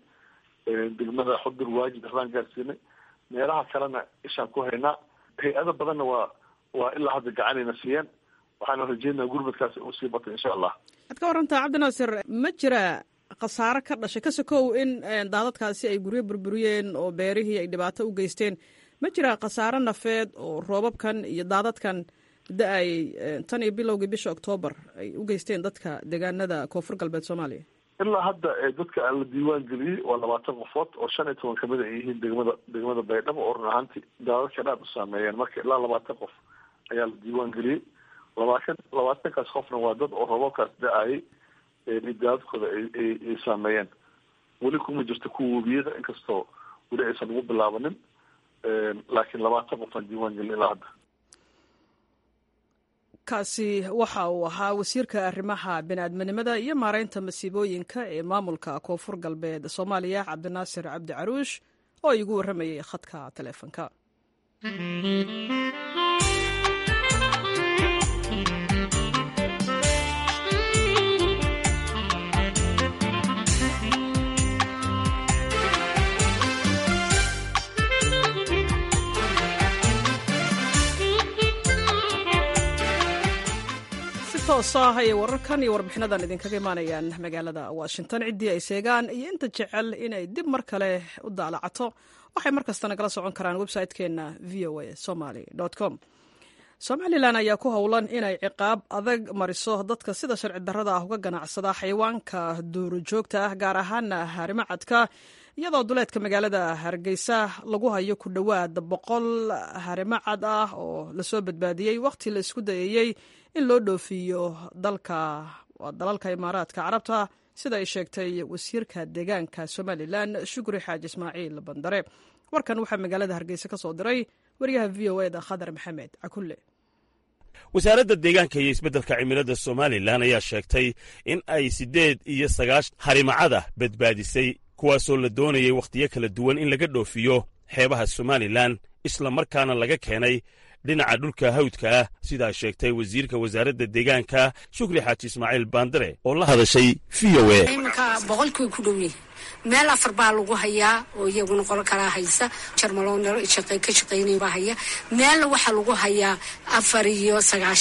degmada xudur waajid waxbaan gaarsiinay meelaha kalena ishaan ku haynaa hay-ado badanna waa waa ilaa hadda gacanayna siiyeen waxaana rajeynaa gurmadkaasi uu sii batay insha allah waxaad ka warantaa cabdinaasir ma jira khasaare ka dhashay ka sokow in daadadkaasi ay guryo burburiyeen oo beerihii ay dhibaato u geysteen ma jira khasaare nafeed oo roobabkan iyo daadadkan da-ay tan iyo bilowgii bisha oktoobar ay u geysteen dadka deegaanada koonfur galbeed soomaaliya ilaa hadda dadka aan la diiwaan geliyey waa labaatan qofood oo shan iyo toban kamid ay yihiin degmada degmada baydhabo oo run ahaantii daadadkan aada u saameeyeen marka ilaa labaatan qof ayaa la diiwaan geliyey labaatan labaatankaas qofna waa dad oo roobabkaas da-ayay daadadkooda ay saameeyeen weli kuma jirto kuwa webiyada inkastoo weli aysan ugu bilaabanin laakiin labaatan qofaan diiwaan gelin ilaa hadda kaasi waxa uu ahaa wasiirka arrimaha biniaadminimada iyo maareynta masiibooyinka ee maamulka koonfur galbeed soomaaliya cabdinaasir cabdi caruush oo igu warramayay khadka taleefonka toos ah ayay wararkan iyo warbixinadan idinkaga imaanayaan magaalada washington ciddii ay seegaan iyo inta jecel inay dib mar kale u daalacato waxay mar kasta nagala socon karaan website-keenna v o a somaly com somalilan ayaa ku howlan inay ciqaab adag mariso dadka sida sharci darrada ah uga ganacsada xayawaanka duurujoogta ah gaar ahaana harimacadka iyadoo duleedka magaalada hargeysa lagu hayo ku dhowaad boqol harimacad ah oo lasoo badbaadiyey wakhti la isku dayayey in loo dhoofiyo dalka dalalka imaaraadka carabta sida ay sheegtay wasiirka deegaanka somalilan shukri xaaji ismaaciil bandare warkan waxaa magaalada hargeysa ka soo diray wariyaha v o eda khadar maxamed cakulle wasaaradda deegaanka iyo isbeddelka cimilada somalilan ayaa sheegtay in ay siddeed iyo sagaashan harimacada badbaadisay kuwaasoo la doonayay wakhtiyo kala duwan in laga dhoofiyo xeebaha somalilan isla markaana laga keenay dhinaca dhulka hawdka ah sidaa sheegtay wasiirka wasaaradda deegaanka shukri xaaji ismaaciil baandare oo la hadashay v o e iminka boqolkiiba ku dhow yahay meel afar baa lagu hayaa oo iyaguna qolo kalaa haysa jarmaloo ka shaqaynaya baa haya meelna waxaa lagu hayaa afar iyo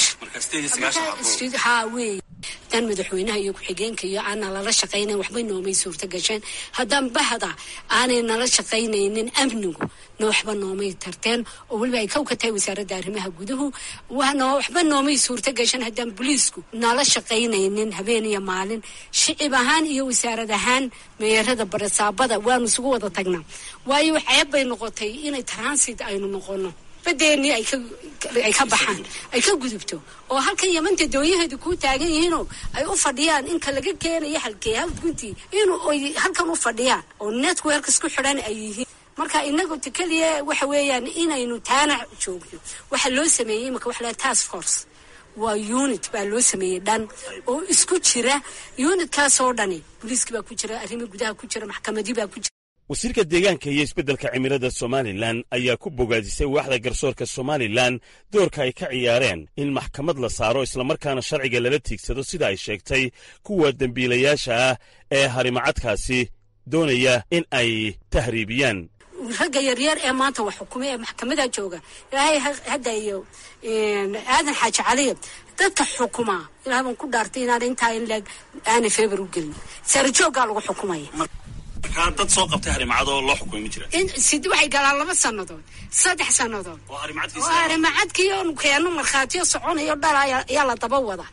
sagaashan ha wey dan madaxweynaha iyo ku-xigeenka iyo aana lala shaqaynayn waxbay noomay suurta gasheen haddaan bahda aanay nala shaqaynaynin amnigu no waxba noomay tarteen oo weliba ay kow ka tahay wasaaradda arrimaha guduhu waxba noomay suurta gasheen haddaan boliisku nala shaqaynaynin habeen iyo maalin shicib ahaan iyo wasaarad ahaan meerada barasaabada waanu isugu wada tagnaa waayo ceeb bay noqotay inay transit aynu noqono badeennii ay ka baxaan ay ka gudubto oo halkan yamanta dooyaheedu kuu taagan yihiinoo ay u fadhiyaan inka laga keenayo halkee hawdguntii inuu ay halkan u fadhiyaan oo network isku xidhan ay yihiin marka inagu keliya waxa weeyaan inaynu taana joogno waxa loo sameeyey imaka waxa laha task force waa unit baa loo sameeyey dhan oo isku jira unitkaasoo dhani booliiski baa ku jira arrimo gudaha ku jira maxkamadii baa ku jira wasiirka deegaanka iyo isbeddelka cimilada somalilan ayaa ku bogaadisay waaxda garsoorka somalilan doorka ay ka ciyaareen in maxkamad la saaro islamarkaana sharciga lala tiigsado sida ay sheegtay kuwa dembiilayaasha ah ee harimacadkaasi doonaya in ay tahriibiyaan ragga yaryar ee maanta wax xukumay ee maxkamada jooga ilaahay hadda iyo aadan xaaji caliya dadka xukumaa ilaah baan ku dhaartay inaan intaa in leeg aana feebar u gelin sarajooggaa lagu xukumaya dad soo qabtay harimacadoo loo xukumay ma jira sid waxay galaan laba sannadood saddex sannadood oo harimacadkii oonu keeno markhaatiyo soconayo dhal ayaa la daba wada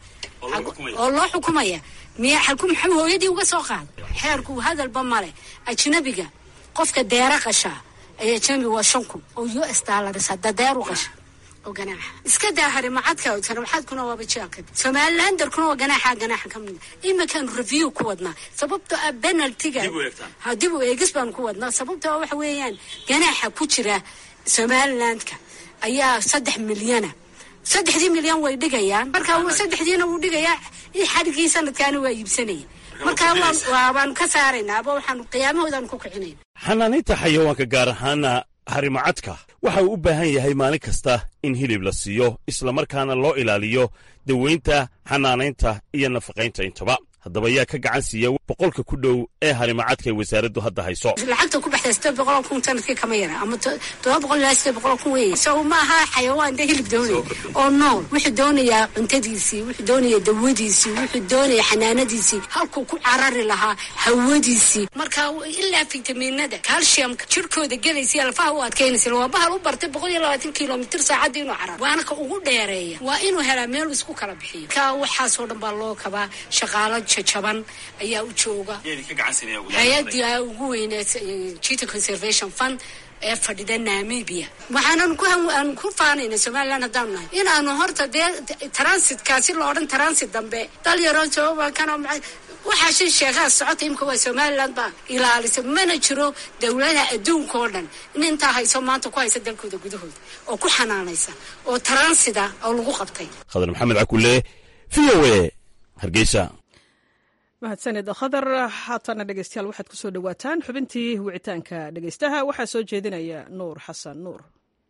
oo loo xukumaya miya xalku maxuu hooyadii uga soo qaaday xeerku hadalba male ajnabiga qofka deera qasha ee ajnabiga waa shan kun oo u s dollars hadda deeru qasha oo ganaaxa iska daa harimacadka harimacadkuna waaba jeelka somalilandarkuna waa ganaaxa ganaaxa ka mid iminkaan review ku wadnaa sababtoo ah penaltiga ha dib u eegis baanu ku wadnaa sababtoo waxa weeyaan ganaaxa ku jira somalilandka ayaa saddex milyana saddexdii milyan way dhigayaan marka saddexdiina wuu dhigayaa xadhigii sanadkaana waa iibsanaya marka waabaan ka saaraynaa aba waxaanu qiyaamahoodaanu ku kicinayna xanaanaynta xayawaanka gaar ahaana harimacadka waxa uu u baahan yahay maalin kasta in hilib la siiyo islamarkaana loo ilaaliyo dawaynta xanaanaynta iyo nafaqaynta intaba haddaba yaa ka gacan siiya boqolka ku dhow ee harimacadka ay wasaaraddu hadda hayso lacagta ku baxda sideed boqoloo kun sanadkii kama yara ama todoba boqol ilaa sideed boqoloo kun weeye so ma aha xayawaan dee hilib doonaya oo nool wuxuu doonayaa cuntadiisii wuxuu doonayaa dawadiisii wuxuu doonaya xanaanadiisii halkuu ku carari lahaa hawadiisii marka ilaa fitamiinada calciumka jirkooda gelaysa lafaha u adkaynaysa waa bahal u bartay boqol iyo labaatan kilomitr saacadda inuu cararo waana ka ugu dheereeya waa inuu helaa meel isku kala bixiyo ka waxaasoo dhan baa loo kabaa shaqaalo jajaban ayaa u jooga hay-adii ugu weynee jita conservation fund ee fadhida namibia waxaanan kuaan ku faanayna somalilan haddaanu nahay inaanu horta dee transitkaasi la odhan transit dambe dalyaro joobakan waxaa shan sheekaha socota imka waa somaliland baa ilaalisa mana jiro dowladaha adduunka oo dhan in intaa hayso maanta ku haysa dalkooda gudahooda oo ku xanaanaysa oo transita oo lagu qabtay khadar maxamed cakule v o e hargeysa mahadsanid khadar haatana dhegeystayaal waxaad kusoo dhowaataan xubintii wicitaanka dhegeystaha waxaa soo jeedinaya nuur xasan nuur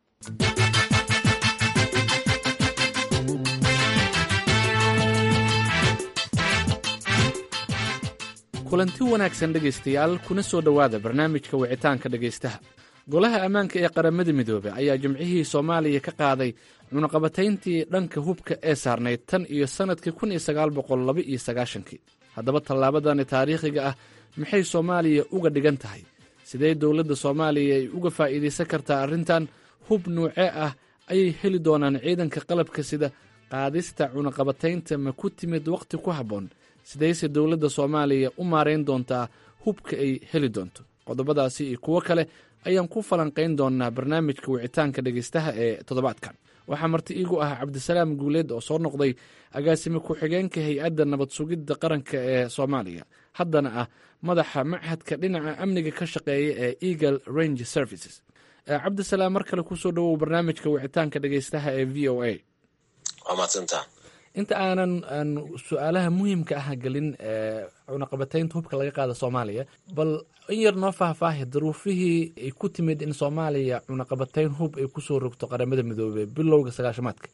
kulanti wanaagsan dhegaystayaal kuna soo dhowaada barnaamijka wicitaanka dhegaystaha golaha ammaanka ee qaramada midoobey ayaa jimcihii soomaaliya ka qaaday cunaqabatayntii dhanka hubka ee saarnayd tan iyo sannadkii kun iyo sagaal boqol laba iyo sagaashankii haddaba tallaabadani taariikhiga ah maxay soomaaliya uga dhigan tahay sidee dowladda soomaaliya ay uga faa'iidaysan kartaa arrintan hub nuucee ah ayay heli doonaan ciidanka qalabka sida qaadista cunaqabataynta ma ku timid wakhti ku habboon sidayse dowladda soomaaliya u maarayn doontaa hubka ay heli doonto qodobadaasi iyo kuwo kale ayaan ku falanqayn doonaa barnaamijka wicitaanka dhegeystaha ee toddobaadkan waxaa marti iigu ah cabdisalaam guuleed oo soo noqday agaasime ku-xigeenka hay-adda nabad sugidda qaranka ee soomaaliya haddana ah madaxa machadka dhinaca amniga ka shaqeeya ee eagle range services cabdisalaam mar kale kusoo dhawow barnaamijka wicitaanka dhegeystaha ee v o a waa maadsantaa inta aanan aan su-aalaha muhiimka ah gelin cunaqabataynta hubka laga qaada soomaaliya bal in yar noo faahfaahi duruufihii ay ku timid in soomaaliya cunaqabatayn hub ay kusoo rogto qaramada midoobey bilowga sagaashamaadka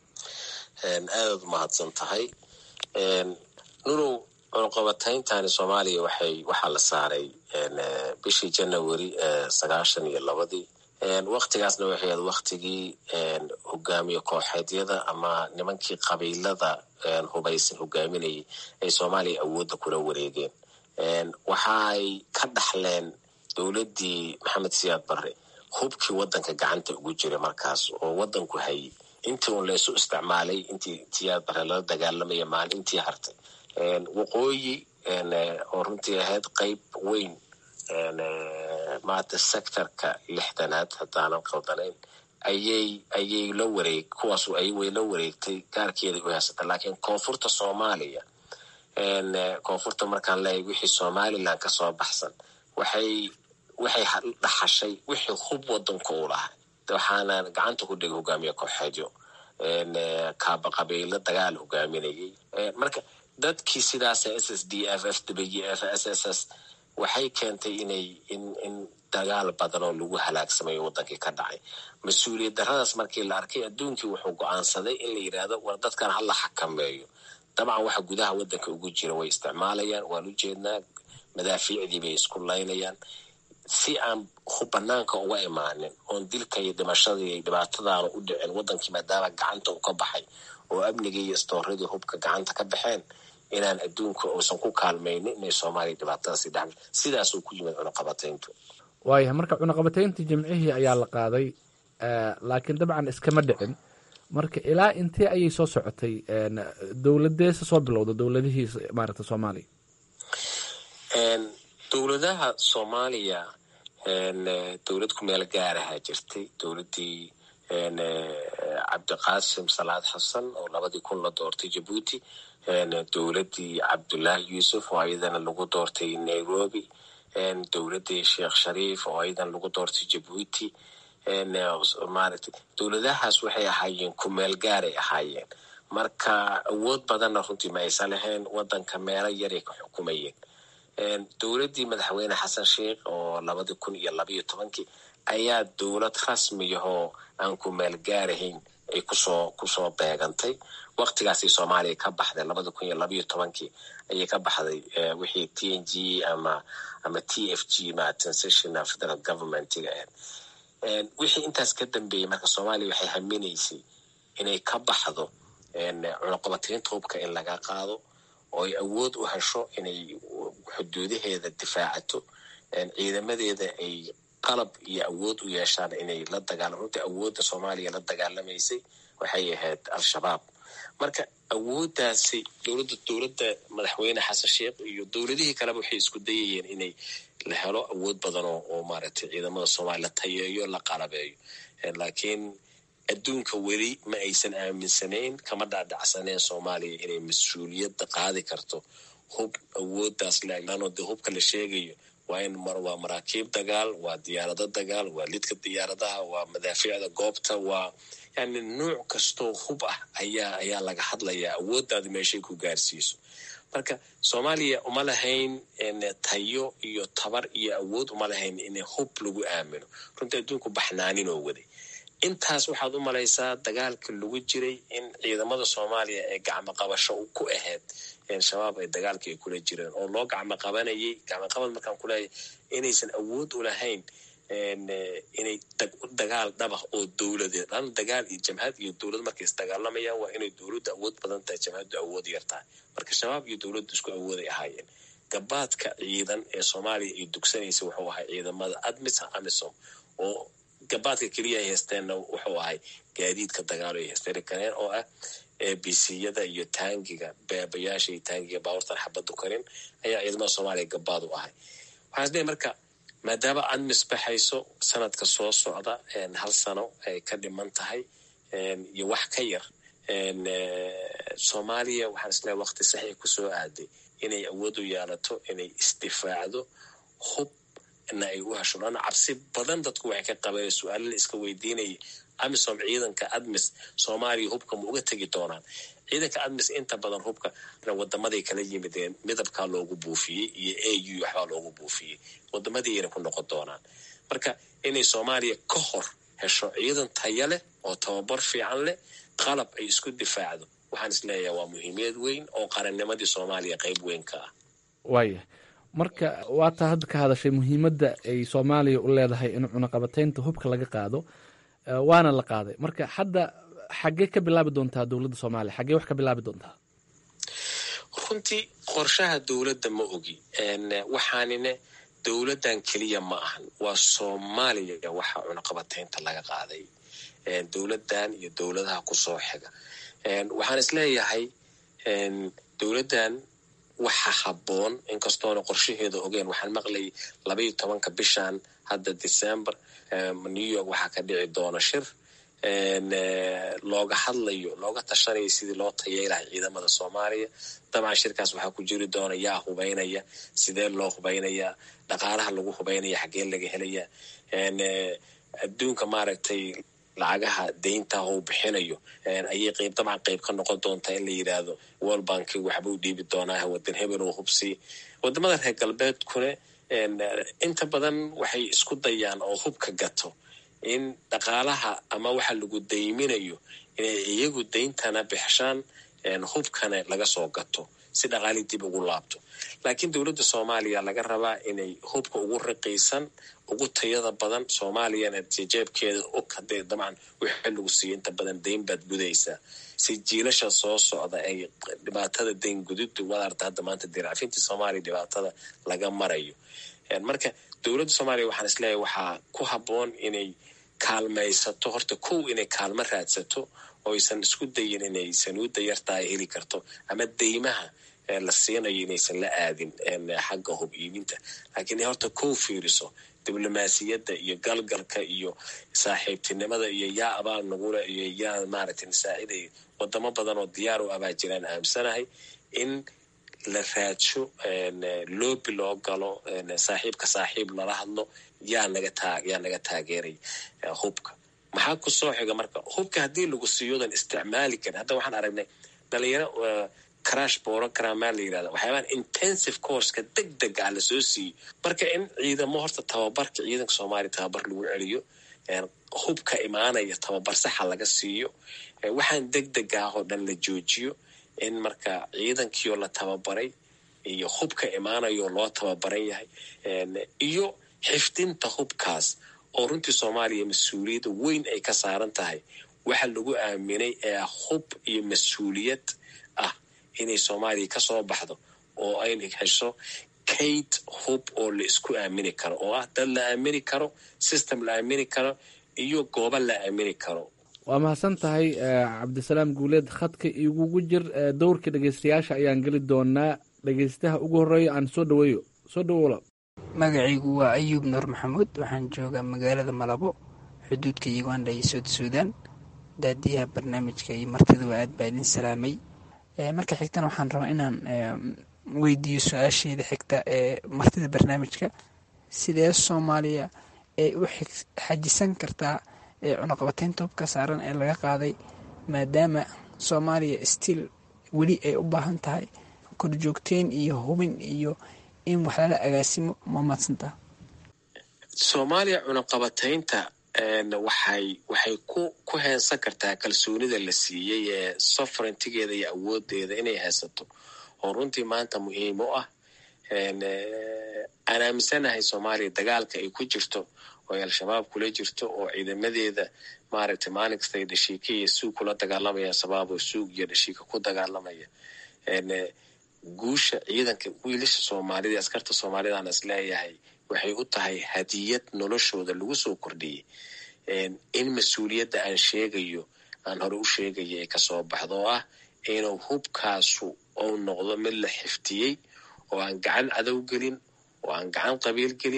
aadaad umahadsan tahay nulow cunaqabatayntani soomaaliya waxay waxaa la saaray bishii janawari sagaashan iyo labadii waktigaasna waxay ahayd waktigii hogaamiye kooxeedyada ama nimankii qabiilada hubaysan hogaaminayay ay soomaaliya awoodda kula wareegeen waxaay ka dhaxleen dowladdii maxamed siyaad barre hubkii waddanka gacanta ugu jiray markaas oo waddanku hayay intii un laysu isticmaalay intii siyaad barre lala dagaalamaya maalintii hartay waqooyi oo runtii ahayd qeyb weyn maata sectorka lixdanaad haddaanan qaldanayn ayay ayay la wareeg kuwaas ay way la wareegtay gaarkeeday u haysata laakiin koonfurta soomaaliya koonfurta markaan leeyahy wixii somaliland ka soo baxsan waxay waxay dhaxashay wixii hub wadanka u lahay waxaana gacanta ku dhigay hogaamiye kooxeedyo kaaba qabiilo dagaal hogaaminayay marka dadkii sidaas s s d f f w f s s s waxay keentay inay in in dagaal badan oo lagu halaagsamayo wadankii ka dhacay mas-uuliyad daradaas markii la arkay adduunkii wuxuu go-aansaday in la yidhaahdo war dadkan hala xakameeyo dabcan waxa gudaha wadanka ugu jira way isticmaalayaan waan u jeednaa madaafiicdii bay isku laynayaan si aan banaanka uga imaanin oon dilka iyo dhimashadii iyo dhibaatadaana u dhicin wadankii maadaama gacanta u ka baxay oo amnigii iyo istooradii hubka gacanta ka baxeen inaan adduunka uusan ku kaalmaynin inay soomaaliya dhibaatadaasi dhex sidaasuu ku yimid cunaqabatayntu waayahay marka cunaqabatayntii jimcihii ayaa la qaaday laakiin dabcan iskama dhicin marka ilaa intee ayay soo socotay dowladeesa soo bilowda dowladihii maaragta soomaaliya dowladaha soomaaliya dowlad ku meel gaaraha jirtay dowladdii cabdiqaasim salaad xasan oo labadii kun la doortay jabuuti dowladdii cabdullaahi yuusuf oo ayadana lagu doortay nairobi dowladdii sheekh shariif oo ayadan lagu doortay jabuuti maaragtay dowladahaas waxay ahaayeen ku meel gaaray ahaayeen marka awood badanna runtii ma aysan lahayn wadanka meelo yaray ka xukumayeen dowladdii madaxweyne xasan sheikh oo labadii kun iyo labayo tobankii ayaa dowlad rasmiyahoo aan ku meel gaarahayn ay kusoo kusoo beegantay waktigaasay soomaaliya ka baxday labada kun iyo labayo tobankii ayay ka baxday wixii t n g ama ama t f g ma transitional federal governmentiga ahayd wixii intaas ka dambeeyey marka soomaaliya waxay haminaysay inay ka baxdo cunaqabataynta hubka in laga qaado oo ay awood u hesho inay xuduudaheeda difaacato ciidamadeeda ay qalab iyo awood u yeeshaan inay la dagaalam runtii awoodda soomaaliya la dagaalamaysay waxay ahayd al-shabaab marka awooddaasi dowladda dowladda madaxweyne xasan sheikh iyo dowladihii kaleba waxay isku dayayeen inay la helo awood badan oo oo maaragtay ciidamada soomaaliya la tayeeyo la qalabeeyo laakiin adduunka weli ma aysan aaminsanayn kama dhaadhacsaneen soomaaliya inay mas-uuliyadda qaadi karto hub awooddaas leano dee hubka la sheegayo waa in waa maraakiib dagaal waa diyaarado dagaal waa lidka diyaaradaha waa madaafiicda goobta waa yani nuuc kastoo hub ah ayaa ayaa laga hadlayaa awooddaada meeshay ku gaarsiiso marka soomaaliya uma lahayn tayo iyo tabar iyo awood uma lahayn in hub lagu aamino runtii adduunku baxnaaninoo waday intaas waxaad u malaysaa dagaalka lagu jiray in ciidamada soomaaliya ee gacmo qabasho ku ahayd shabaab ay dagaalka ay kula jireen oo loo gacmo qabanayay gacmo qabad markaan kuleeyahay inaysan awood u lahayn inay dagaal dhabah oo dowladeed lan dagaal iyo jamhad iyo dowlad markay isdagaalamayaan waa inay dowladdu awood badan tahay jamhaddu awood yar tahay marka shabaab iyo dowladdu isku awooday ahaayeen gabaadka ciidan ee soomaaliya ay dugsanaysa wuxuu ahay ciidamada admis amisom oo gabaadka keliya ay haysteenna wuxuu ahay gaadiidka dagaalo ay haysteen kareen oo ah bciyada iyo taangiga beebayaasha iyo taangiga baaburtan xabaddu karin ayaa ciidamada soomaaliya gabaad u ahay waxaan isleeyahy marka maadaama admis baxayso sanadka soo socda hal sano ay ka dhiman tahay iyo wax ka yar soomaaliya waxaan isleehay waqti saxii kusoo aaday inay awood u yeelato inay isdifaacdo hubna ay u hesho lana cabsi badan dadku waxay ka qabeen su-aalo la iska weydiinaya amisom ciidanka admis soomaaliya hubka ma uga tegi doonaan ciidanka admis inta badan hubka wadamaday kala yimideen midabkaa loogu buufiyey iyo a u waxbaa loogu buufiyey wadamadiiyana ku noqon doonaan marka inay soomaaliya ka hor hesho ciidan taya leh oo tababar fiican leh qalab ay isku difaacdo waxaan is leeyahay waa muhiimiyad weyn oo qarannimadii soomaaliya qayb weyn ka ah waaya marka waataa hadda ka hadashay muhiimadda ay soomaaliya u leedahay in cunaqabataynta hubka laga qaado waana la qaaday marka hadda xaggee ka bilaabi doontaa dowladda soomaaliya xaggee wax ka bilaabi doontaa runtii qorshaha dowladda ma ogi waxaanine dowladdan keliya ma ahan waa soomaaliya waxa cunaqabataynta laga qaaday dowladdan iyo dowladaha kusoo xiga waxaan is leeyahay dowladdan waxa habboon inkastoona qorshaheeda ogeen waxaan maqlayay labaiyo tobanka bishan hadda december new york waxaa ka dhici doona shir looga hadlayo looga tashanayo sidii loo tayeylahay ciidamada soomaaliya dabcan shirkaas waxaa ku jiri doona yaa hubaynaya sidee loo hubaynayaa dhaqaalaha lagu hubaynaya xaggee laga helaya adduunka maaragtay lacagaha deyntaah uu bixinayo ayay qayb dabcan qayb ka noqon doontaa in la yidhaahdo world banki waxba u dhiibi doonaa wadan hebel oo hubsii wadamada reer galbeedkune inta badan waxay isku dayaan oo hubka gato in dhaqaalaha ama waxa lagu dayminayo inay iyagu dayntana bixshaan hubkana laga soo gato si dhaqaalii dib ugu laabto laakiin dowladda soomaaliya laga rabaa inay hubka ugu riqiisan ugu tayada badan soomaaliyana jeebkeeda og hadee dabcan wixii lagu siiyo inta badan dayn baad gudaysaa si jiilasha soo socda ay dhibaatada dayn gudidu wadaarta hadda maanta diraafintii soomaaliya dhibaatada laga marayo marka dowladda soomaaliya waxaan isleeyahay waxaa ku habboon inay kaalmaysato horta kow inay kaalmo raadsato oo aysan isku dayin inay sanuudda yartaa ay heli karto ama deymaha la siinayo inaysan la aadin xagga hub iibinta laakiin inay horta kow fiiriso diblomaasiyadda iyo galgalka iyo saaxiibtinimada iyo yaa abaal nagula iyo yaa maaragtay nasaaciday wadamo badan oo diyaar u abaa jiraan aamsanahay in la raadsho loobi loo galo saaxiibka saaxiib lala hadlo yaa naga taa yaa naga taageeray hubka maxaa ku soo xiga marka hubka haddii lagu siiyodan isticmaali karin hadda waxaan aragnay dhalinyaro crash borogrammaa la yirahda waxyaabaan intensive courska deg dega ah lasoo siiyey marka in ciidamo horta tababarka ciidanka soomaaliya tababar lagu celiyo hubka imaanaya tababar saxa laga siiyo waxaan deg deg ah oo dhan la joojiyo in marka ciidankiioo la tababaray iyo hubka imaanayoo loo tababaran yahay iyo xifdinta hubkaas oo runtii soomaaliya mas-uuliyadda weyn ay ka saaran tahay waxa lagu aaminay ee hub iyo mas-uuliyad ah inay soomaaliya ka soo baxdo oo ay hesho kayd hub oo la isku aamini karo oo ah dad la aamini karo system la aamini karo iyo goobo la aamini karo waa mahadsan tahay cabdisalaam guuleed khadka igugu jir dowrka dhegeystayaasha ayaan geli doonaa dhegeystaha ugu horeeya aan soo dhaweeyo soo dhawoola magacaygu waa ayuub nuur maxamuud waxaan joogaa magaalada malabo xuduudka uganda iyo soud suudan daadiyaha barnaamijka iyo martiduba aad baa idin salaamay marka xigtana waxaan rabaa inaan weydiiyo su-aasheeda xigta ee martida barnaamijka sidee soomaaliya ay u xajisan kartaa cunaqabateynta hubka saaran ee laga qaaday maadaama soomaaliya stiil weli ay u baahan tahay korjoogteyn iyo hubin iyo in wax lala agaasimo ma maadsantaa soomaaliya cunaqabataynta waxay waxay ku ku heensan kartaa kalsoonida la siiyey ee sovereigntigeeda iyo awoodeeda inay haysato oo runtii maanta muhiim u ah aan aaminsanahay soomaaliya dagaalka ay ku jirto oo ay al-shabaab kula jirto oo ciidamadeeda maaragtay maalin kasta ay dhashiika iyo suug kula dagaalamaya shabaab oo suug iyo dhashiika ku dagaalamaya guusha ciidanka wiilasha soomaalida askarta soomaalidaan is leeyahay waxay u tahay hadiyad noloshooda lagu soo kordhiyey in mas-uuliyadda aan sheegayo aan hore u sheegaya ay kasoo baxdo oo ah inuu hubkaasu uu noqdo mid la xiftiyey oo aan gacan cadow gelin oo aan gacan qabiil gelin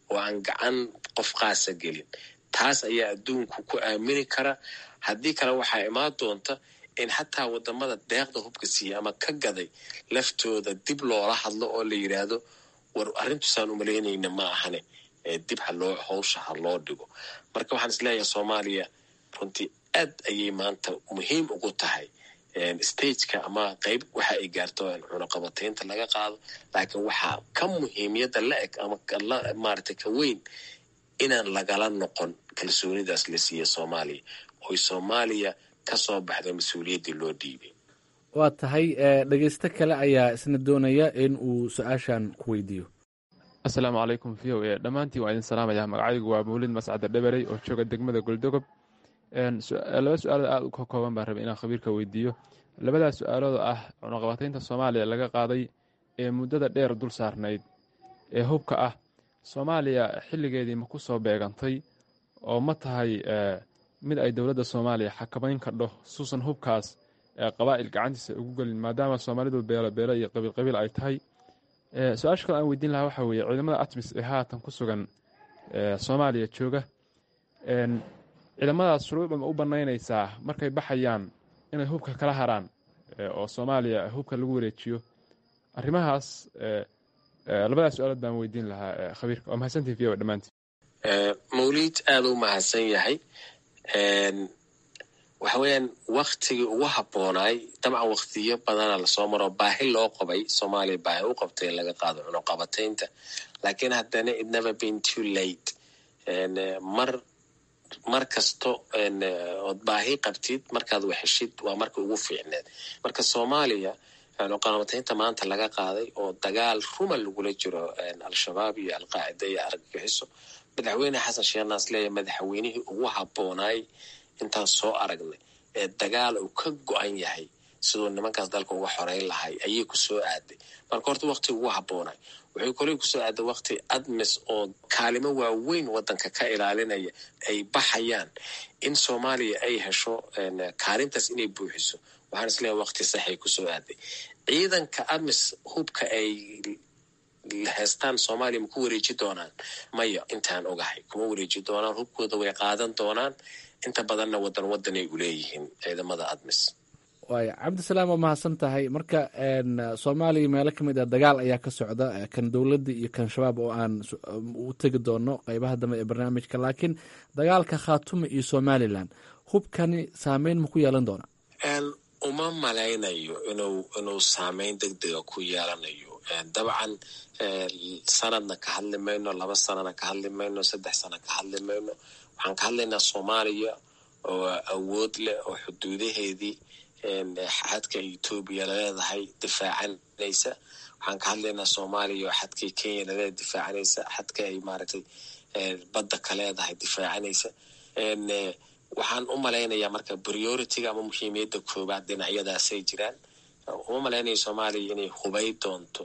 oo aan gacan qof qaasa gelin taas ayaa adduunku ku aamini kara haddii kale waxaa imaan doonta in xataa wadamada deeqda hubka siiya ama ka gaday laftooda dib loola hadlo oo la yidhaahdo war arrintusaan umalaynayna ma ahane dib haloo howsha ha loo dhigo marka waxaan isleeyahay soomaaliya runtii aad ayay maanta muhiim ugu tahay stageka ama qeyb waxa ay gaarto cunaqabataynta laga qaado laakiin waxaa ka muhiimiyadda la eg ama maaragtay ka weyn inaan lagala noqon kalsoonidaas la siiya soomaaliya oy soomaaliya ka soo baxda mas-uuliyaddii loo dhiibay waa tahay dhegeysto kale ayaa isna doonaya in uu su-aashan ku weydiiyo asalaamu calaykum v o e dhammaantiin waa idin salaamaya magacaygu waa mawlid mascade dheberey oo jooga degmada goldogob laba su-aalood aada u ka kooban baan rabay inaan khabiirka weydiiyo labadaas su-aalood ah cunaqabataynta soomaaliya laga qaaday ee muddada dheer dul saarnayd ee hubka ah soomaaliya xilligeedii ma ku soo beegantay oo ma tahay mid ay dowladda soomaaliya xakamayn kadho suusan hubkaas qabaa'il gacantiisa ugu gelin maadaama soomaalidu beelo beelo iyo qabiil qabiil ay tahay su-aasha kale aan weydiin lahaa waxaa weeye ciidamada atmis ee haatan ku sugan soomaaliya jooga ciidamadaas shuruucda ma u banaynaysaa markay baxayaan inay hubka kala haraan oo soomaaliya hubka lagu wareejiyo arrimahaas labadaas su-aalood baan weydiin lahaa khabiirka waa mahadsantihin v o dhammaantiin mawliid aada u mahadsan yahay waxa weeyaan waktigii ugu habboonaay dabcan waktiyo badana lasoo maro baahi loo qabay soomaaliya baahi u qabtay in laga qaado cunuqabataynta laakiin haddana it never been too late mar mar kasto ood baahi qabtid markaad waxeshid waa marka ugu fiicneed marka soomaaliya cunuqabataynta maanta laga qaaday oo dagaal ruma lagula jiro al-shabaab iyo alqaacida iyo argagixiso madaxweyne xasan sheekh naasleeya madaxweynihii ugu habboonaay intaan soo aragnay ee dagaal uu ka go-an yahay siduu nimankaas dalka uga xoreyn lahay ayay ku soo aaday marka horta wakti ugu habboonay waxay koley kusoo aaday wakti admis oo kaalimo waaweyn waddanka ka ilaalinaya ay baxayaan in soomaaliya ay hesho kaalintaas inay buuxiso waxaan isleeyahay wakti saxay kusoo aaday ciidanka admis hubka ay heestaan soomaaliya ma ku wareeji doonaan maya intaan ogahay kuma wareeji doonaan hubkooda way qaadan doonaan inta badanna wadan wadanay u leeyihiin ciidamada admis waaya cabdisalaam waa mahadsan tahay marka soomaaliya meelo ka mid ah dagaal ayaa ka socda kan dowladda iyo kan shabaab oo aan u tegi doono qeybaha dambe ee barnaamijka laakiin dagaalka khaatuma iyo somalilan hubkani saameyn ma ku yeelan doona uma malaynayo inuu inuu saameyn deg dega ku yeelanayo dabcan sanadna ka hadli mayno laba sanana ka hadli mayno saddex sana ka hadli mayno waxaan ka hadlaynaa soomaaliya oo awood leh oo xuduudaheedii xadka etoobiya laleedahay difaacanaysa waxaan ka hadlaynaa soomaaliya oo xadkay kenya laleedahay difaacanaysa xadka ay maaragtay badda ka leedahay difaacanaysa waxaan u malaynayaa marka prioritiga ama muhiimiyadda koobaad dhinacyadaasay jiraan uma malaynaya soomaaliya inay hubay doonto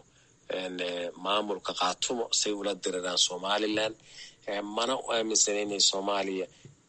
maamulka khaatumo say ula diriraan somalilan mana u aaminsana inay soomaaliya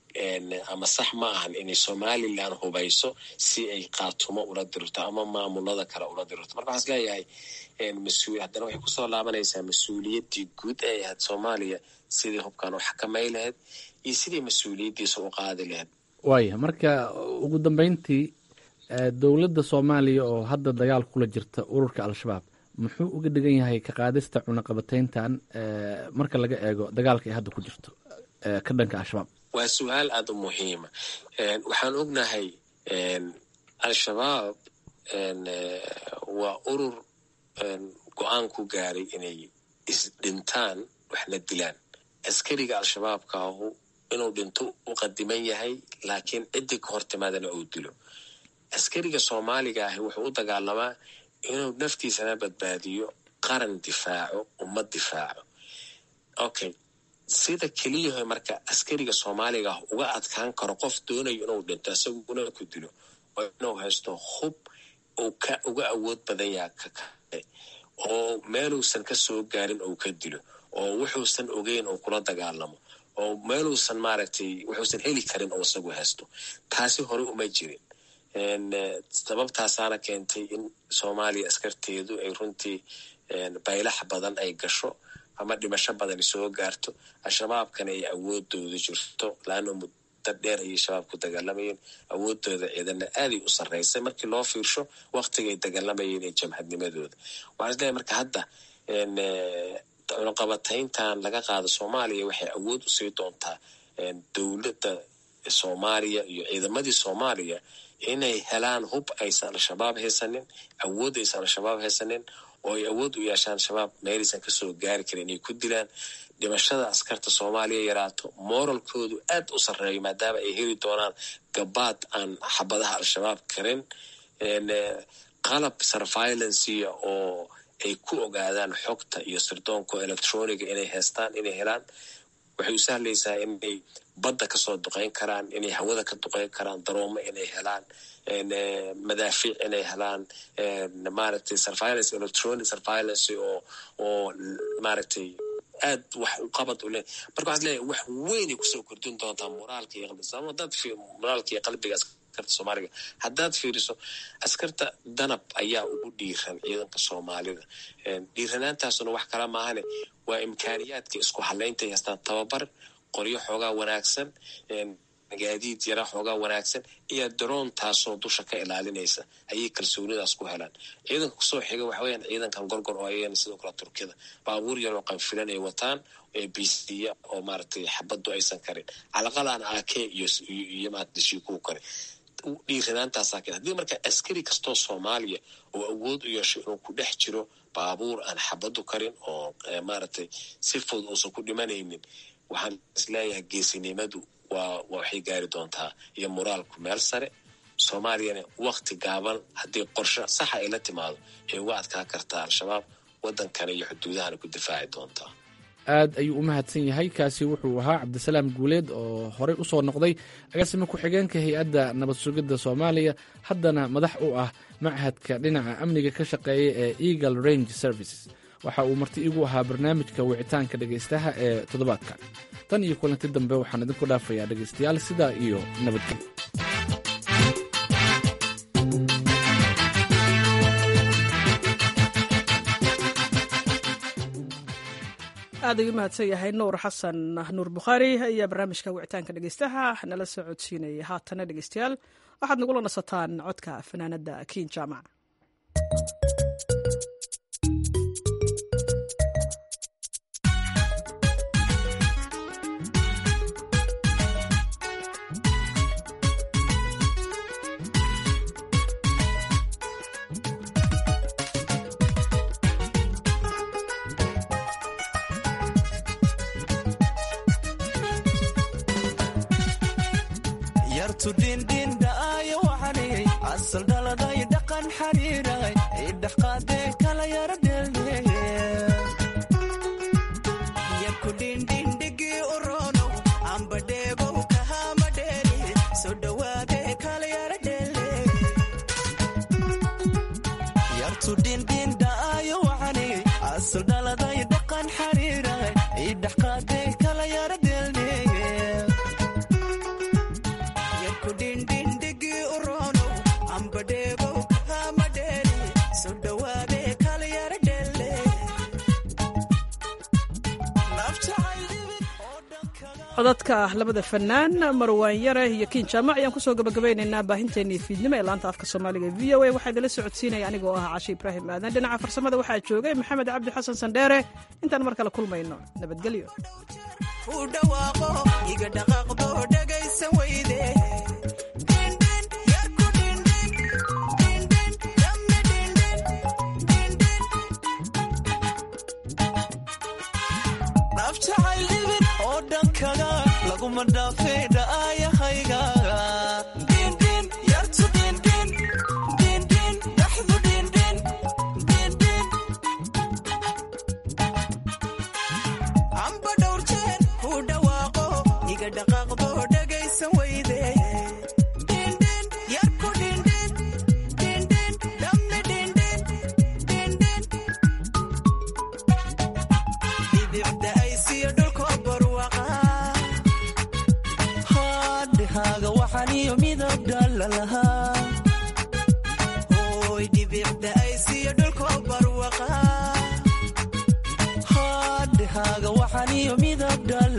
ama sax ma ahan inay somalilan hubayso si ay khaatumo ula dirto ama maamulada kale ula dirto marka waxaan is leeyahay mas-uul haddana waxay kusoo laabanaysaa mas-uuliyaddii guud ee ahayd soomaaliya sidii hubkan u xakamay lahayd iyo sidii mas-uuliyaddiisa u qaadi lahayd waaya marka ugu dambeyntii dowladda soomaaliya oo hadda dagaal kula jirta ururka al-shabaab muxuu uga dhigan yahay ka qaadista cunaqabatayntan marka laga eego dagaalka ay hadda ku jirto ka dhanka al-shabaab waa su-aal aada u muhiima waxaan ognahay al-shabaab waa urur go-aan ku gaaray inay isdhintaan waxna dilaan askariga al-shabaabkaahu inuu dhinto u qadiman yahay laakiin ciddii ka hor timaadana uu dilo askariga soomaaliga ahi wuxuu u dagaalamaa inuu naftiisana badbaadiyo qaran difaaco ummad difaaco okay sida keliyaho marka askariga soomaaliga ah uga adkaan karo qof doonayo inuu dhinto isaguna ku dilo oo inuu haysto hub uu ka uga awood badan yaha ka kale oo meeluusan ka soo gaarin ou ka dilo oo wuxuusan ogeyn uu kula dagaalamo oo meeluusan maaragtay wuxuusan heli karin oo isagu haysto taasi hore uma jirin sababtaasaana keentay in soomaaliya askarteedu ay runtii baylax badan ay gasho ama dhimasho badani soo gaarto al-shabaabkana ay awoodooda jirto laano muddo dheer ayay shabaab ku dagaalamayeen awoodooda ciidanna aaday u sarreysay markii loo fiirsho waktigay dagaalamayeen ee jamhadnimadooda waxaan isleeyahay marka hadda cunaqabatayntan laga qaado soomaaliya waxay awood usii doontaa dowladda soomaaliya iyo ciidamadii soomaaliya inay helaan hub aysan al-shabaab haysanin awood aysan al-shabaab haysanin oo ay awood u yeeshaan shabaab meelaysan kasoo gaari karin inay ku dilaan dhimashada askarta soomaaliya yaraato moralkoodu aad u sarreeyo maadaama ay heli doonaan gabaad aan xabadaha al-shabaab karin qalab survailancia oo ay ku ogaadaan xogta iyo sirdoonka electroniga inay haystaan inay helaan waxay u sahlaysaa inay badda kasoo duqeyn karaan inay hawada ka duqeyn karaan daroomo inay helaan madaafiic inay helaan maaragtay surveillance electronic surveillance oo oo maaragtay aad wax u qabad u leh marka waxaad leeyahay wax weynay kusoo kordhin doontaa moraalka iyo qalbiga sababto haddaad fi moraalka iyo qalbiga askarta soomaaliga haddaad fiiriso askarta danab ayaa ugu dhiiran ciidanka soomaalida dhiiranaantaasuna wax kala maahane waa imkaaniyaadka isku halaynta ay haystaan tababar qoryo xoogaa wanaagsan gaadiid yara xoogaa wanaagsan iyo daroon taasoo dusha ka ilaalinaysa ayay kalsoonidaas ku helaan ciidanka kusoo xiga waxa weyaan ciidankan gorgor oo ayagana sidoo kale turkida baabuur yaroo qanfilan ay wataan ee bisiya oo maaragtay xabaddu aysan karin calaqal aan ake iyo iyo maadashiikuu kare dhiiranaantaasaa keen haddii marka askari kastoo soomaaliya oo awood u yeesho inuu ku dhex jiro baabuur aan xabaddu karin oo maaragtay si fudud uusan ku dhimanaynin waxaan isleeyahay geesinimadu waa waxay gaari doontaa iyo moraalku meel sare soomaaliyana wakti gaaban haddii qorshe saxa ay la timaado ay uga adkaa kartaa al-shabaab waddankana iyo xuduudahana ku difaaci doontaa aad ayuu u mahadsan yahay kaasi wuxuu ahaa cabdisalaam guuleed oo horey u soo noqday agaasima ku-xigeenka hay-adda nabad sugidda soomaaliya haddana madax u ah machadka dhinaca amniga ka shaqeeya ee eagle range services waxa uu marti igu ahaa barnaamijka wicitaanka dhegaystaha ee toddobaadka tan iyo kulanti dambe waxaan idinku dhaafayaa dhegaystayaal sidaa iyo nabadgelyo aad ayuu mahadsan yahay nuur xasan nuur bukhaari ayaa barnaamijka wicitaanka dhegeystaha nala soo codsiinayay haatana dhegeystayaal waxaad nagula nasataan codka fanaanada kiin jaamac codadka labada fanaan marwaan yare iyo kiin jaamac ayaan kusoo gabagabaynaynaa baahinteennii fiidnimo ee laanta afka soomaaliga v o a waxaa idinla socodsiinaya anigoo ah cashe ibraahim aadan dhinaca farsamada waxaa joogay maxamed cabdi xasan sandheere intaan mar kale kulmayno nabadgelyo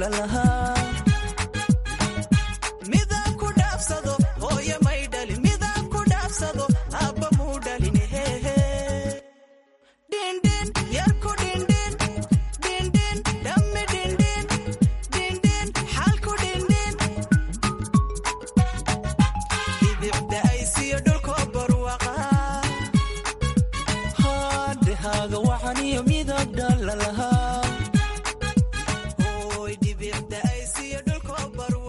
filan lahaa